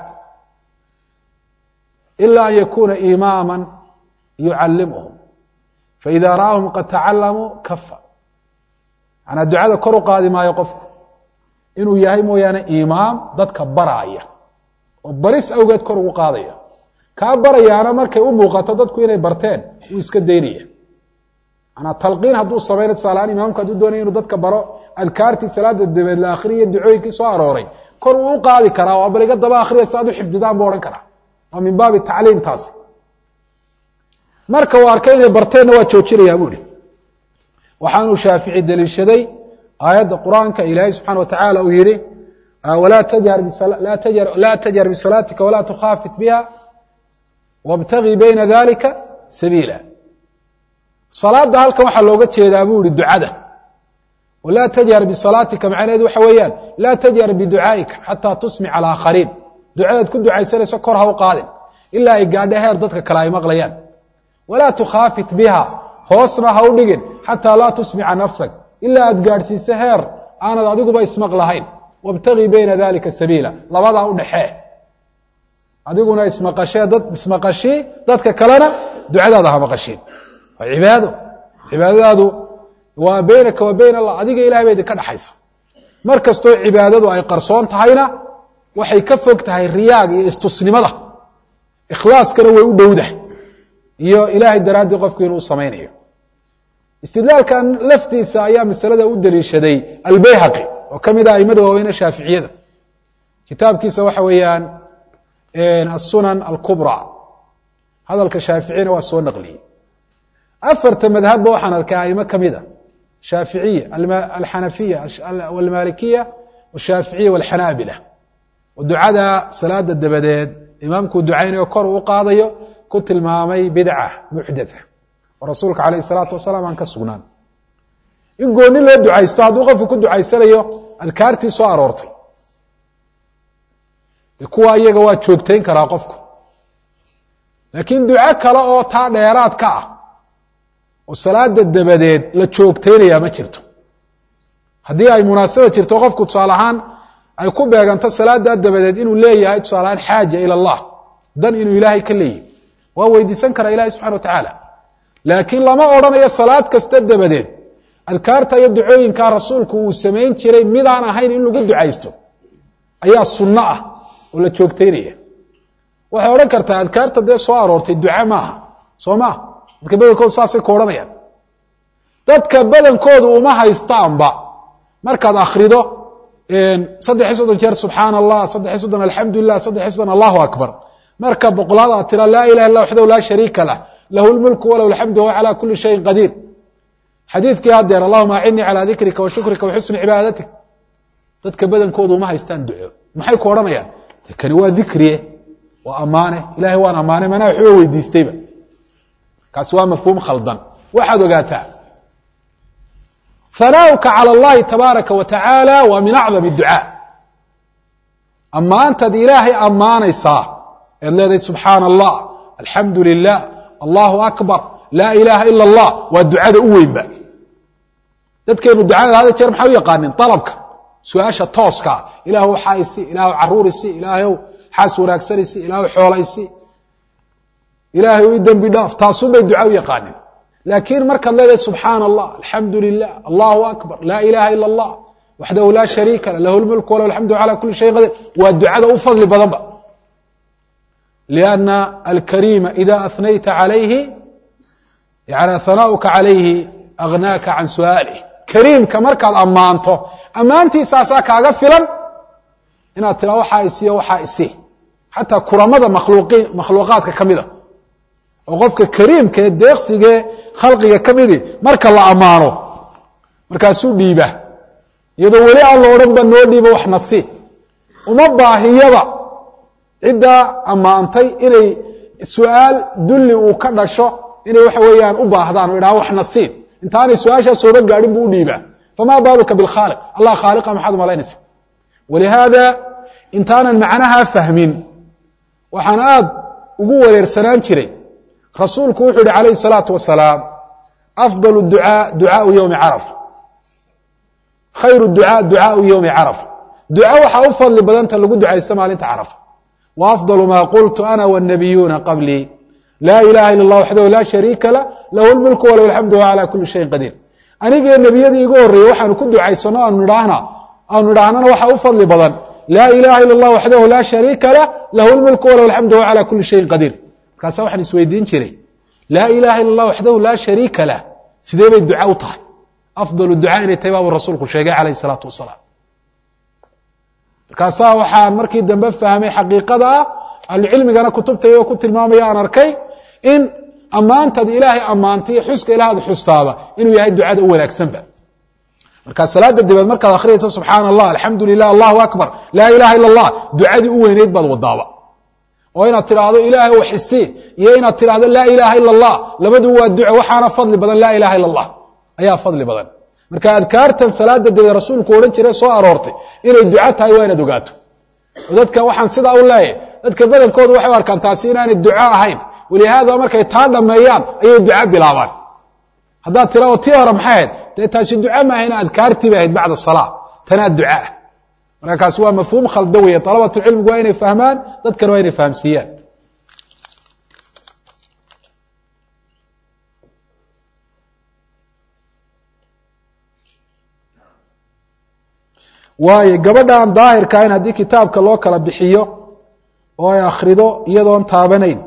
ila an yakuna imaama yucalimuhum faida ra'ahum qad tacalamuu kafa manaa ducada kor u qaadi maayo qofku inuu yahay mooyaane imaam dadka baraaya oo baris awgeed kor ugu qaadaya kaa barayaana markay u muuqato dadku inay barteen wuu iska daynaya manaa talqiin hadduu samayna tusaalahaan imaamku hadduu doonaya inuu dadka baro adkaartii salaada dabeed la akhriya ducooyinkii soo arooray kor uu u qaadi karaa oo bal iga daba akhriya si aad u xifdidaan buu odhan karaa waa min baabi tacliim taasi marka uu arkay inay barteenna waa joojinayaa buu ihi waxaanuu shaafici deliishaday aayadda qur-aanka ilaahay subxana wa tacaala uu yihi walaa tajhar laa tajhar bisalaatika walaa tukhaafit biha wاbtagii bayna dalika sabiila salaada halkan waxaa looga jeedaa buu ihi ducada laa tajhar bisalaatika macnaheedu waxa weeyaan laa tajhar biducaa'ika xataa tusmic alaakhariin ducadaad ku ducaysanayso kor ha u qaadin ilaa ay gaadho heer dadka kale ay maqlayaan walaa tukhaafit biha hoosna ha u dhigin xataa laa tusmica nafsak ilaa aad gaadhsiiso heer aanad adiguba ismaqlahayn wabtagii bayna dalika sabiila labadaa u dhexee adiguna ismaqashee dad ismaqashii dadka kalena ducadaada ha maqashiin waa cibaado cibaadadaadu waa baynaka wa bayn allah adiga ilahay ba idinka dhexaysa mar kastoo cibaadadu ay qarsoon tahayna waxay ka fog tahay riyaaga iyo istusnimada ikhlaaskana way u dhowdahay iyo ilaahay daraaddii qofku inuu samaynayo istidlaalkan laftiisa ayaa masalada u daliishaday albayhaqi oo ka mid ah aimada waaweyne shaaficiyada kitaabkiisa waxa weeyaan asunan alkubra hadalka shaaficiyana waa soo naqliyey afarta madhabba waxaan arkay aimo ka mid a shaaficiya alxanafiya almalikiya ashaaficiya walxanaabila oo ducada salaada dabadeed imaamkuu ducaynayo kor uu qaadayo ku tilmaamay bidca muxdatha oo rasuulka calayh isalaatu wasalaam aan ka sugnaan in gooni loo ducaysto hadduu qofku ku ducaysanayo adkaartii soo aroortay de kuwa iyaga waa joogtayn karaa qofku laakiin duco kale oo taa dheeraad ka ah oo salaada dabadeed la joogtaynayaa ma jirto haddii ay munaasaba jirto qofku tusaale ahaan ay ku beeganto salaada dabadeed inuu leeyahay tusaale ahaan xaaja ila allah dan inuu ilaahay ka leeyahy waa weydiisan karaa ilahi subxana wa tacaala laakiin lama odhanayo salaad kasta dabadeed adkaarta iyo ducooyinkaa rasuulku uu samayn jiray midaan ahayn in lagu ducaysto ayaa sunno ah oo la joogtaynaya waxay odhan kartaa adkaarta dee soo aroortay duca maaha soo maa dadka badankoodu saasay ku odhanayaan dadka badankoodu uma haystaanba markaad akrido saddex iyo soddon jeer subxaan allah saddex iyo soddon alxamdu lilah saddex iyo soddon allahu akbar marka boqolaad aad tira laa ilaha illa waxdahu laa shariika lah lahu lmulku walahu alxamdu wahuwa calaa kuli shayin qadiir xadiidkii haddeer allahuma acinii calaa dikrika wa shukrika wa xusni cibaadatik dadka badankoodu uma haystaan duco maxay ku odhanayaan kani waa dikriye waa ammaane ilahay waan ammaane manaa waxba weydiistayba kaasi waa mafhuum khaldan waxaad ogaataa hanaauka calى اllahi tabaaraka wa tacaala waa min acdam الducaa ammaantaad ilaahay ammaanaysaa eed leedahay subxaana allah alxamdu lilah allahu akbar laa ilaha ila اllah waa ducada u weynba dadkeenu ducada hada jeer maxay u yaqaanin alabka su-aasha tooskaa ilaahw waxaa isi ilaahw caruur isi ilaahw xaas wanaagsan isi ilaahw xoola isi ilaahay i dembi dhaaf taasun bay duca u yaqaanin laakiin markaad leedahay subxaana allah alxamdu lilah allahu akbar laa ilaha ila اllah waxdahu laa shariika lah lahu lmulku walahu alxamdu calى kuli shayin qadiir waa ducada u fadli badanba lianna alkariima ida ahnayta calayhi yani hanauka calayhi agnaaka can su'aalih kariimka markaad ammaanto ammaantiisaasaa kaaga filan inaad tiraa waxaa isiyo waxaa isi xataa kuramada makhluuqi makhluuqaadka ka mida oo qofka kariimka ee deeqsigee khalqiga ka midi marka la ammaano markaasuu dhiiba iyadoo weli aan la odhan ba noo dhiiba wax nasi uma baahiyaba ciddaa ammaantay inay su-aal dulli uu ka dhasho inay waxa weeyaan u baahdaan o idhaha wax nasiib intaanay su-aashaa sooba gaadhin buu u dhiibaa fama baaluka bilkhaaliq allah khaaliqa maxaad umalaynaysa walihaada intaanan macnaha fahmin waxaan aada ugu wareersanaan jiray rasuulku wuxuu yihi calayhi الsalaatu wasalaam afضal ducaa ducaau ywmi carafa khayru ducaa ducaau ywmi carafa duca waxaa u fadli badanta lagu ducaysto maalinta carafa wa afضal ma qultu ana wالnabiyuuna qablii laa ilaha ila اllah waxdahu laa shariika lah lahu lmulku walahu alxamdu wa calى kuli shayin qadiir anigee nebiyadii igu horreeyey waxaanu ku ducaysano aanu idhaahna aanu idhaahnana waxaa u fadli badan laa ilaha ila اllah waxdahu laa shariika lah lahu lmulku walahu alxamdu wa calى kuli shayin qadiir markaasa waxaan isweydiin jiray laa ilaha ila اllah waxdahu laa shariika lah sidee bay duca u tahay afdal ducaa inay tahay baabuu rasuulku sheegay calayh الsalaatu wasalaam markaasaa waxaan markii dambe fahmay xaqiiqada ah ahlucilmigana kutubtayoo ku tilmaamaya aan arkay in ammaantaad ilaahay ammaantay iyo xuska ilaahad xustaaba inuu yahay ducada u wanaagsanba markaa salaada dabeed markaad akhriyayso subxaana allah alxamdu lilah allahu akbar laa ilaha ila اllah ducadii u weyneyd baad wadaaba oo inaad tidhaahdo ilaahay wax isi iyo inaad tidhaahdo laa ilaha ila اllah labadu waa duco waxaana fadli badan laa ilaha ila اllah ayaa fadli badan marka adkaartan salaada debe rasuulku odhan jire soo aroortay inay duco tahay waa inaad ogaato oo dadka waxaan sidaa u leeyahay dadka badankoodu waxay u arkaan taasi inaanay duco ahayn walihaada markay taa dhameeyaan ayay duco bilaabaan haddaad tira oo tii hore maxay ahayd dee taasi duco maahayna adkaartii bay ahayd bacda salaa tanaa duca ah marka kaasi waa mafhuum khalda weeye dalabatulcilmigu waa inay fahmaan dadkana waa inay fahamsiiyaan waayo gabadha aan daahirka ahayn haddii kitaabka loo kala bixiyo oo ay akhrido iyadoon taabanayn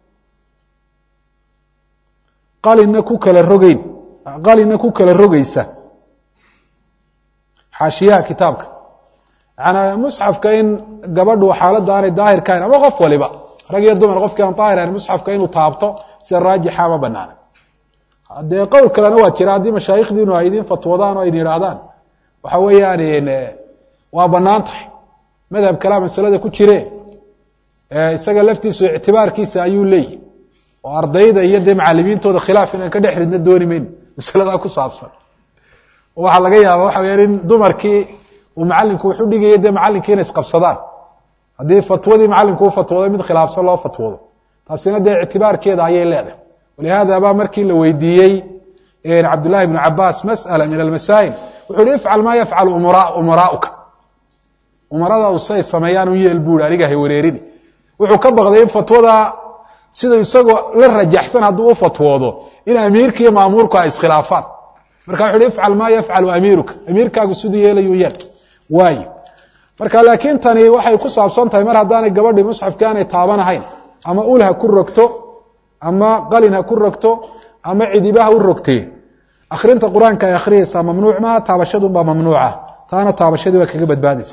qalinna ku kala rogeyn qalinna ku kala rogeysa xaashiyaha kitaabka yaani musxafka in gabadhu xaaladda aanay daahirka ahayn ama qof waliba rag iyo dumar qofkii aan daahir ahayn musxafka inuu taabto sida raajixa ma banaana dee qowl kalena waa jira haddii mashaayikhdiinu ay idin fatwadaan oo idin yidhaahdaan waxa weeyaan waa banaan tahay madhab kalea masalada ku jire isaga laftiisu ictibaarkiisa ayuu leeyihi oo ardayda iyo dee macalimiintooda khilaaf inaan ka dhex ridna dooni mayno masaladaa ku saabsan waxaa laga yaaba waxa weyaan in dumarkii uu macalinku wuxu dhigaya dee macalinkii inay isqabsadaan haddii fatwadii macalinku u fatwooday mid khilaafsan loo fatwoodo taasina dee ictibaarkeeda ayay leedahay walihaada baa markii la weydiiyey cabdullahi bnu cabaas mas'ala min almasaa'il wuxu uhi ifcal maa yafcalu umaraauka umaradaadu siay sameeyaan u yeel buuri aniga hay wareerini wuxuu ka baqday in fatwada siduu isagoo la rajaxsan hadduu u fatwoodo in amiirka iyo maamuurku ay iskhilaafaan marka wuxu uhi ifcal maa yafcalu amiiruka amiirkaagu siduu yeelayu yeel waayo marka laakiin tani waxay ku saabsan tahay mar haddaanay gabadhii musxafkii aanay taabanahayn ama ul ha ku rogto ama qalin ha ku rogto ama cidiba ha u rogtee akrinta qur-aanka ay akhriyeysaa mamnuuc maaha taabashadunbaa mamnuuca taana taabashadii waa kaga badbaadaysa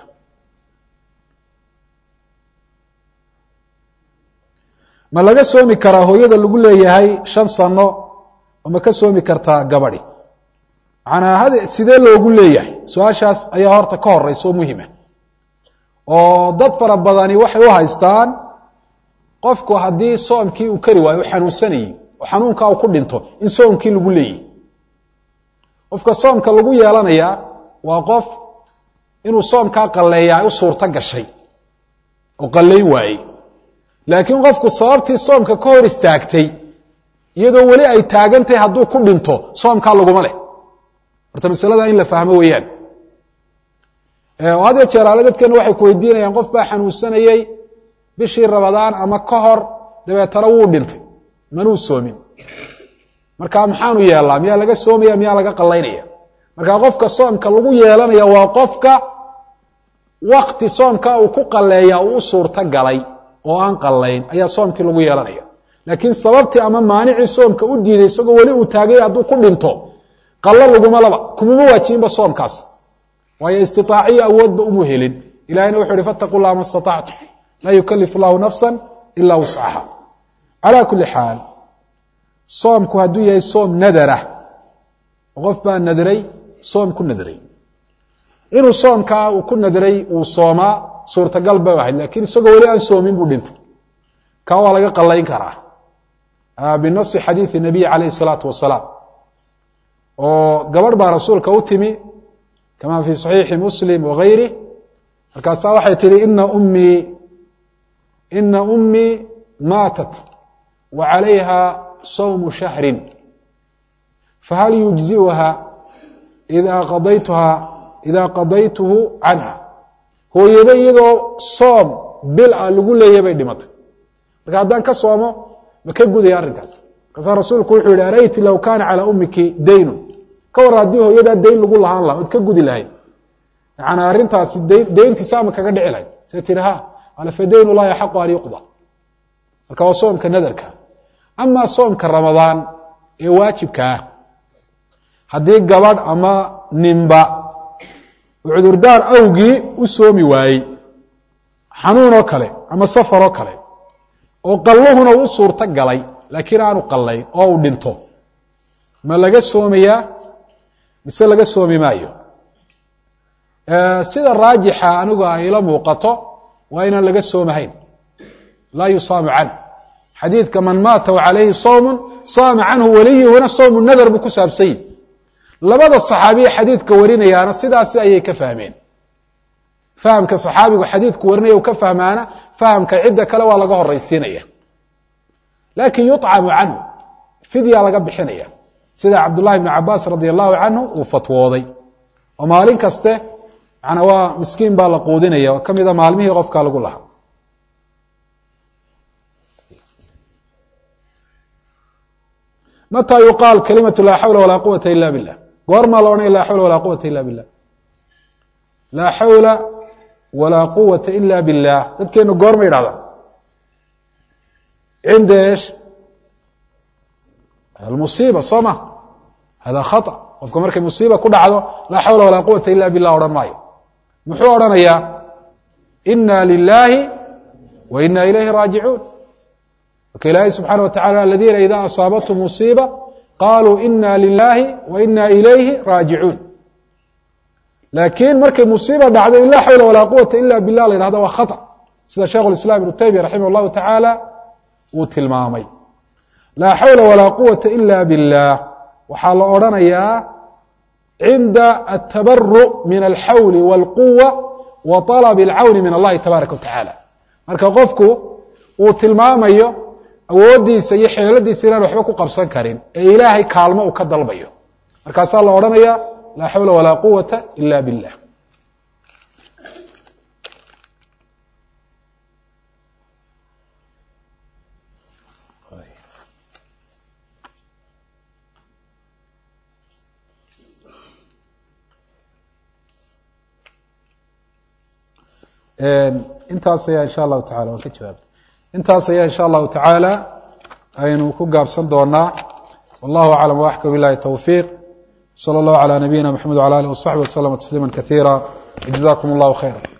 ma laga soomi karaa hooyada lagu leeyahay shan sano oo ma ka soomi kartaa gabadhi macanaa had sidee loogu leeyahay su-aashaas ayaa horta ka horeysa oo muhima oo dad fara badani waxay u haystaan qofku haddii soomkii uu kari waayo u xanuunsanayey oo xanuunkaa uu ku dhinto in soomkii lagu leeyahy qofka soomka lagu yeelanayaa waa qof inuu soomkaa qalleeya ay u suurto gashay oo qallayn waayey laakiin qofku sababtii soomka ka hor istaagtay iyadoo weli ay taagantahay hadduu ku dhinto soomkaa laguma leh horta masalada in la fahmo weeyaan oo had ya jeeraale dadkana waxay ku weydiinayaan qof baa xanuunsanayey bishii rabadaan ama ka hor dabeetana wuu dhintay manuu soomin marka maxaanu yeelnaa miyaa laga soomaya miyaa laga qallaynaya marka qofka soomka lagu yeelanaya waa qofka wakti soomka uu ku qalleeya uu u suurto galay oo aan qallayn ayaa soomkii lagu yeelanaya laakiin sababtii ama maanicii soomka u diiday isagoo weli uu taagay hadduu ku dhinto qallo laguma laba kumuma waajibinba soomkaas waayo istitaaciyo awoodba umu helin ilahayna wuxu uhi fattaqu llaha ma statactum laa yukalifu llahu nafsa ilaa wuscaha calaa kuli xaal soomku hadduu yahay soom nadarah qof baa nadray soom ku nadray inuu soomkaa uu ku nadray uu soomaa suurtagal bay ahayd lakiin isagoo weli aan soomin buu dhintay kaa waa laga qallayn karaa binasi xadiidi nabiy calayh isalaatu wasalaam oo gabadh baa rasuulka u timi kama fi saxiixi muslim wagayrih markaasaa waxay tihi ina ummii ina ummii maatat wa calayha sawmu shahrin fahal yujziuha ida qadaytuha ida qadaytuhu canha hooyado iyadoo soom bil a lagu leeyahy bay dhimatay marka haddaan ka soomo ma ka gudaya arrinkaas markaasaa rasuulku wuxuu yihi arayti low kaana calaa ummiki daynun ka war haddii hooyadaa dayn lagu lahaan laha ood ka gudi lahayd yaani arrintaasi dayntiisa ama kaga dhici lahayd say tihi ha ala fa dayn llahi axaqu an yuqda marka waa soomka nadarka amaa soomka ramadaan ee waajibka ah haddii gabadh ama ninba cudurdaar awgii u soomi waayey xanuun oo kale ama safar oo kale oo qalluhuna u suurto galay laakiin aanu qallayn oo uu dhinto ma laga soomayaa mise laga soomi maayo sida raajixa anigu ay ila muuqato waa inaan laga soomahayn laa yusaamu canh xadiidka man maata wa calayhi sawmun saama canhu waliyuhuna sawmu nadar buu ku saabsan yihi labada saxaabiye xadiidka warinayaana sidaasi ayay ka fahmeen fahamka saxaabigu xadiidku warinaya u ka fahmaana fahamka cidda kale waa laga horaysiinaya lakin yuطcamu canhu fidya laga bixinaya sida cabdullahi bn cabaas radi allahu canhu uu fatwooday oo maalin kaste manaa waa miskiin baa la quudinaya oo kamida maalmihii qofka lagu lahaa mata yuqaal kalimatu laa xawla walaa quwata ila billah goormaa la odhanaya laa xawla walaa quwata ila billah laa xawla walaa quwata ila billah dadkeenu goorma yidhahdaan cinda esh almusiiba soo ma hada khaطأ qofka markay musiiba ku dhacdo laa xawla walaa quwata ila billah odhan maayo muxuu odhanayaa ina lilahi wa ina ilayhi raajicuun marka ilaahay subxaana wa tacala aladiina ida asaabathum musiiba qaluu ina lilahi wa ina ilayhi raajicuun laakiin markay musiiba dhacdo in laa xawla walaa quwata ila billah la yhahdo waa khaطأ sida sheikh اislam ibnu taymiya raximah اllahu tacaala uu tilmaamay laa xawla walaa quwata ila billah waxaa la odhanayaa cinda atabaru min alxawli wاlquwa wa طalb اlcawni min allahi tabaaraka wa tacaala marka qofku uu tilmaamayo awooddiisa iyo xeeladiisa inaan waxba ku qabsan karin ee ilaahay kaalmo uu ka dalbayo markaasaa la odhanaya laa xawla walaa quwata ila billah intaas ayaa insha allahu tacala waan ka jawaabay intaas ayaa insha allahu tacaala aynu ku gaabsan doonaa wallahu aclam waxka bilahi towfiiq salى اllahu عalى nabiyina mxamed wعalى alih وصaxbi waslama tasliima kasiira jazakum اllahu khayra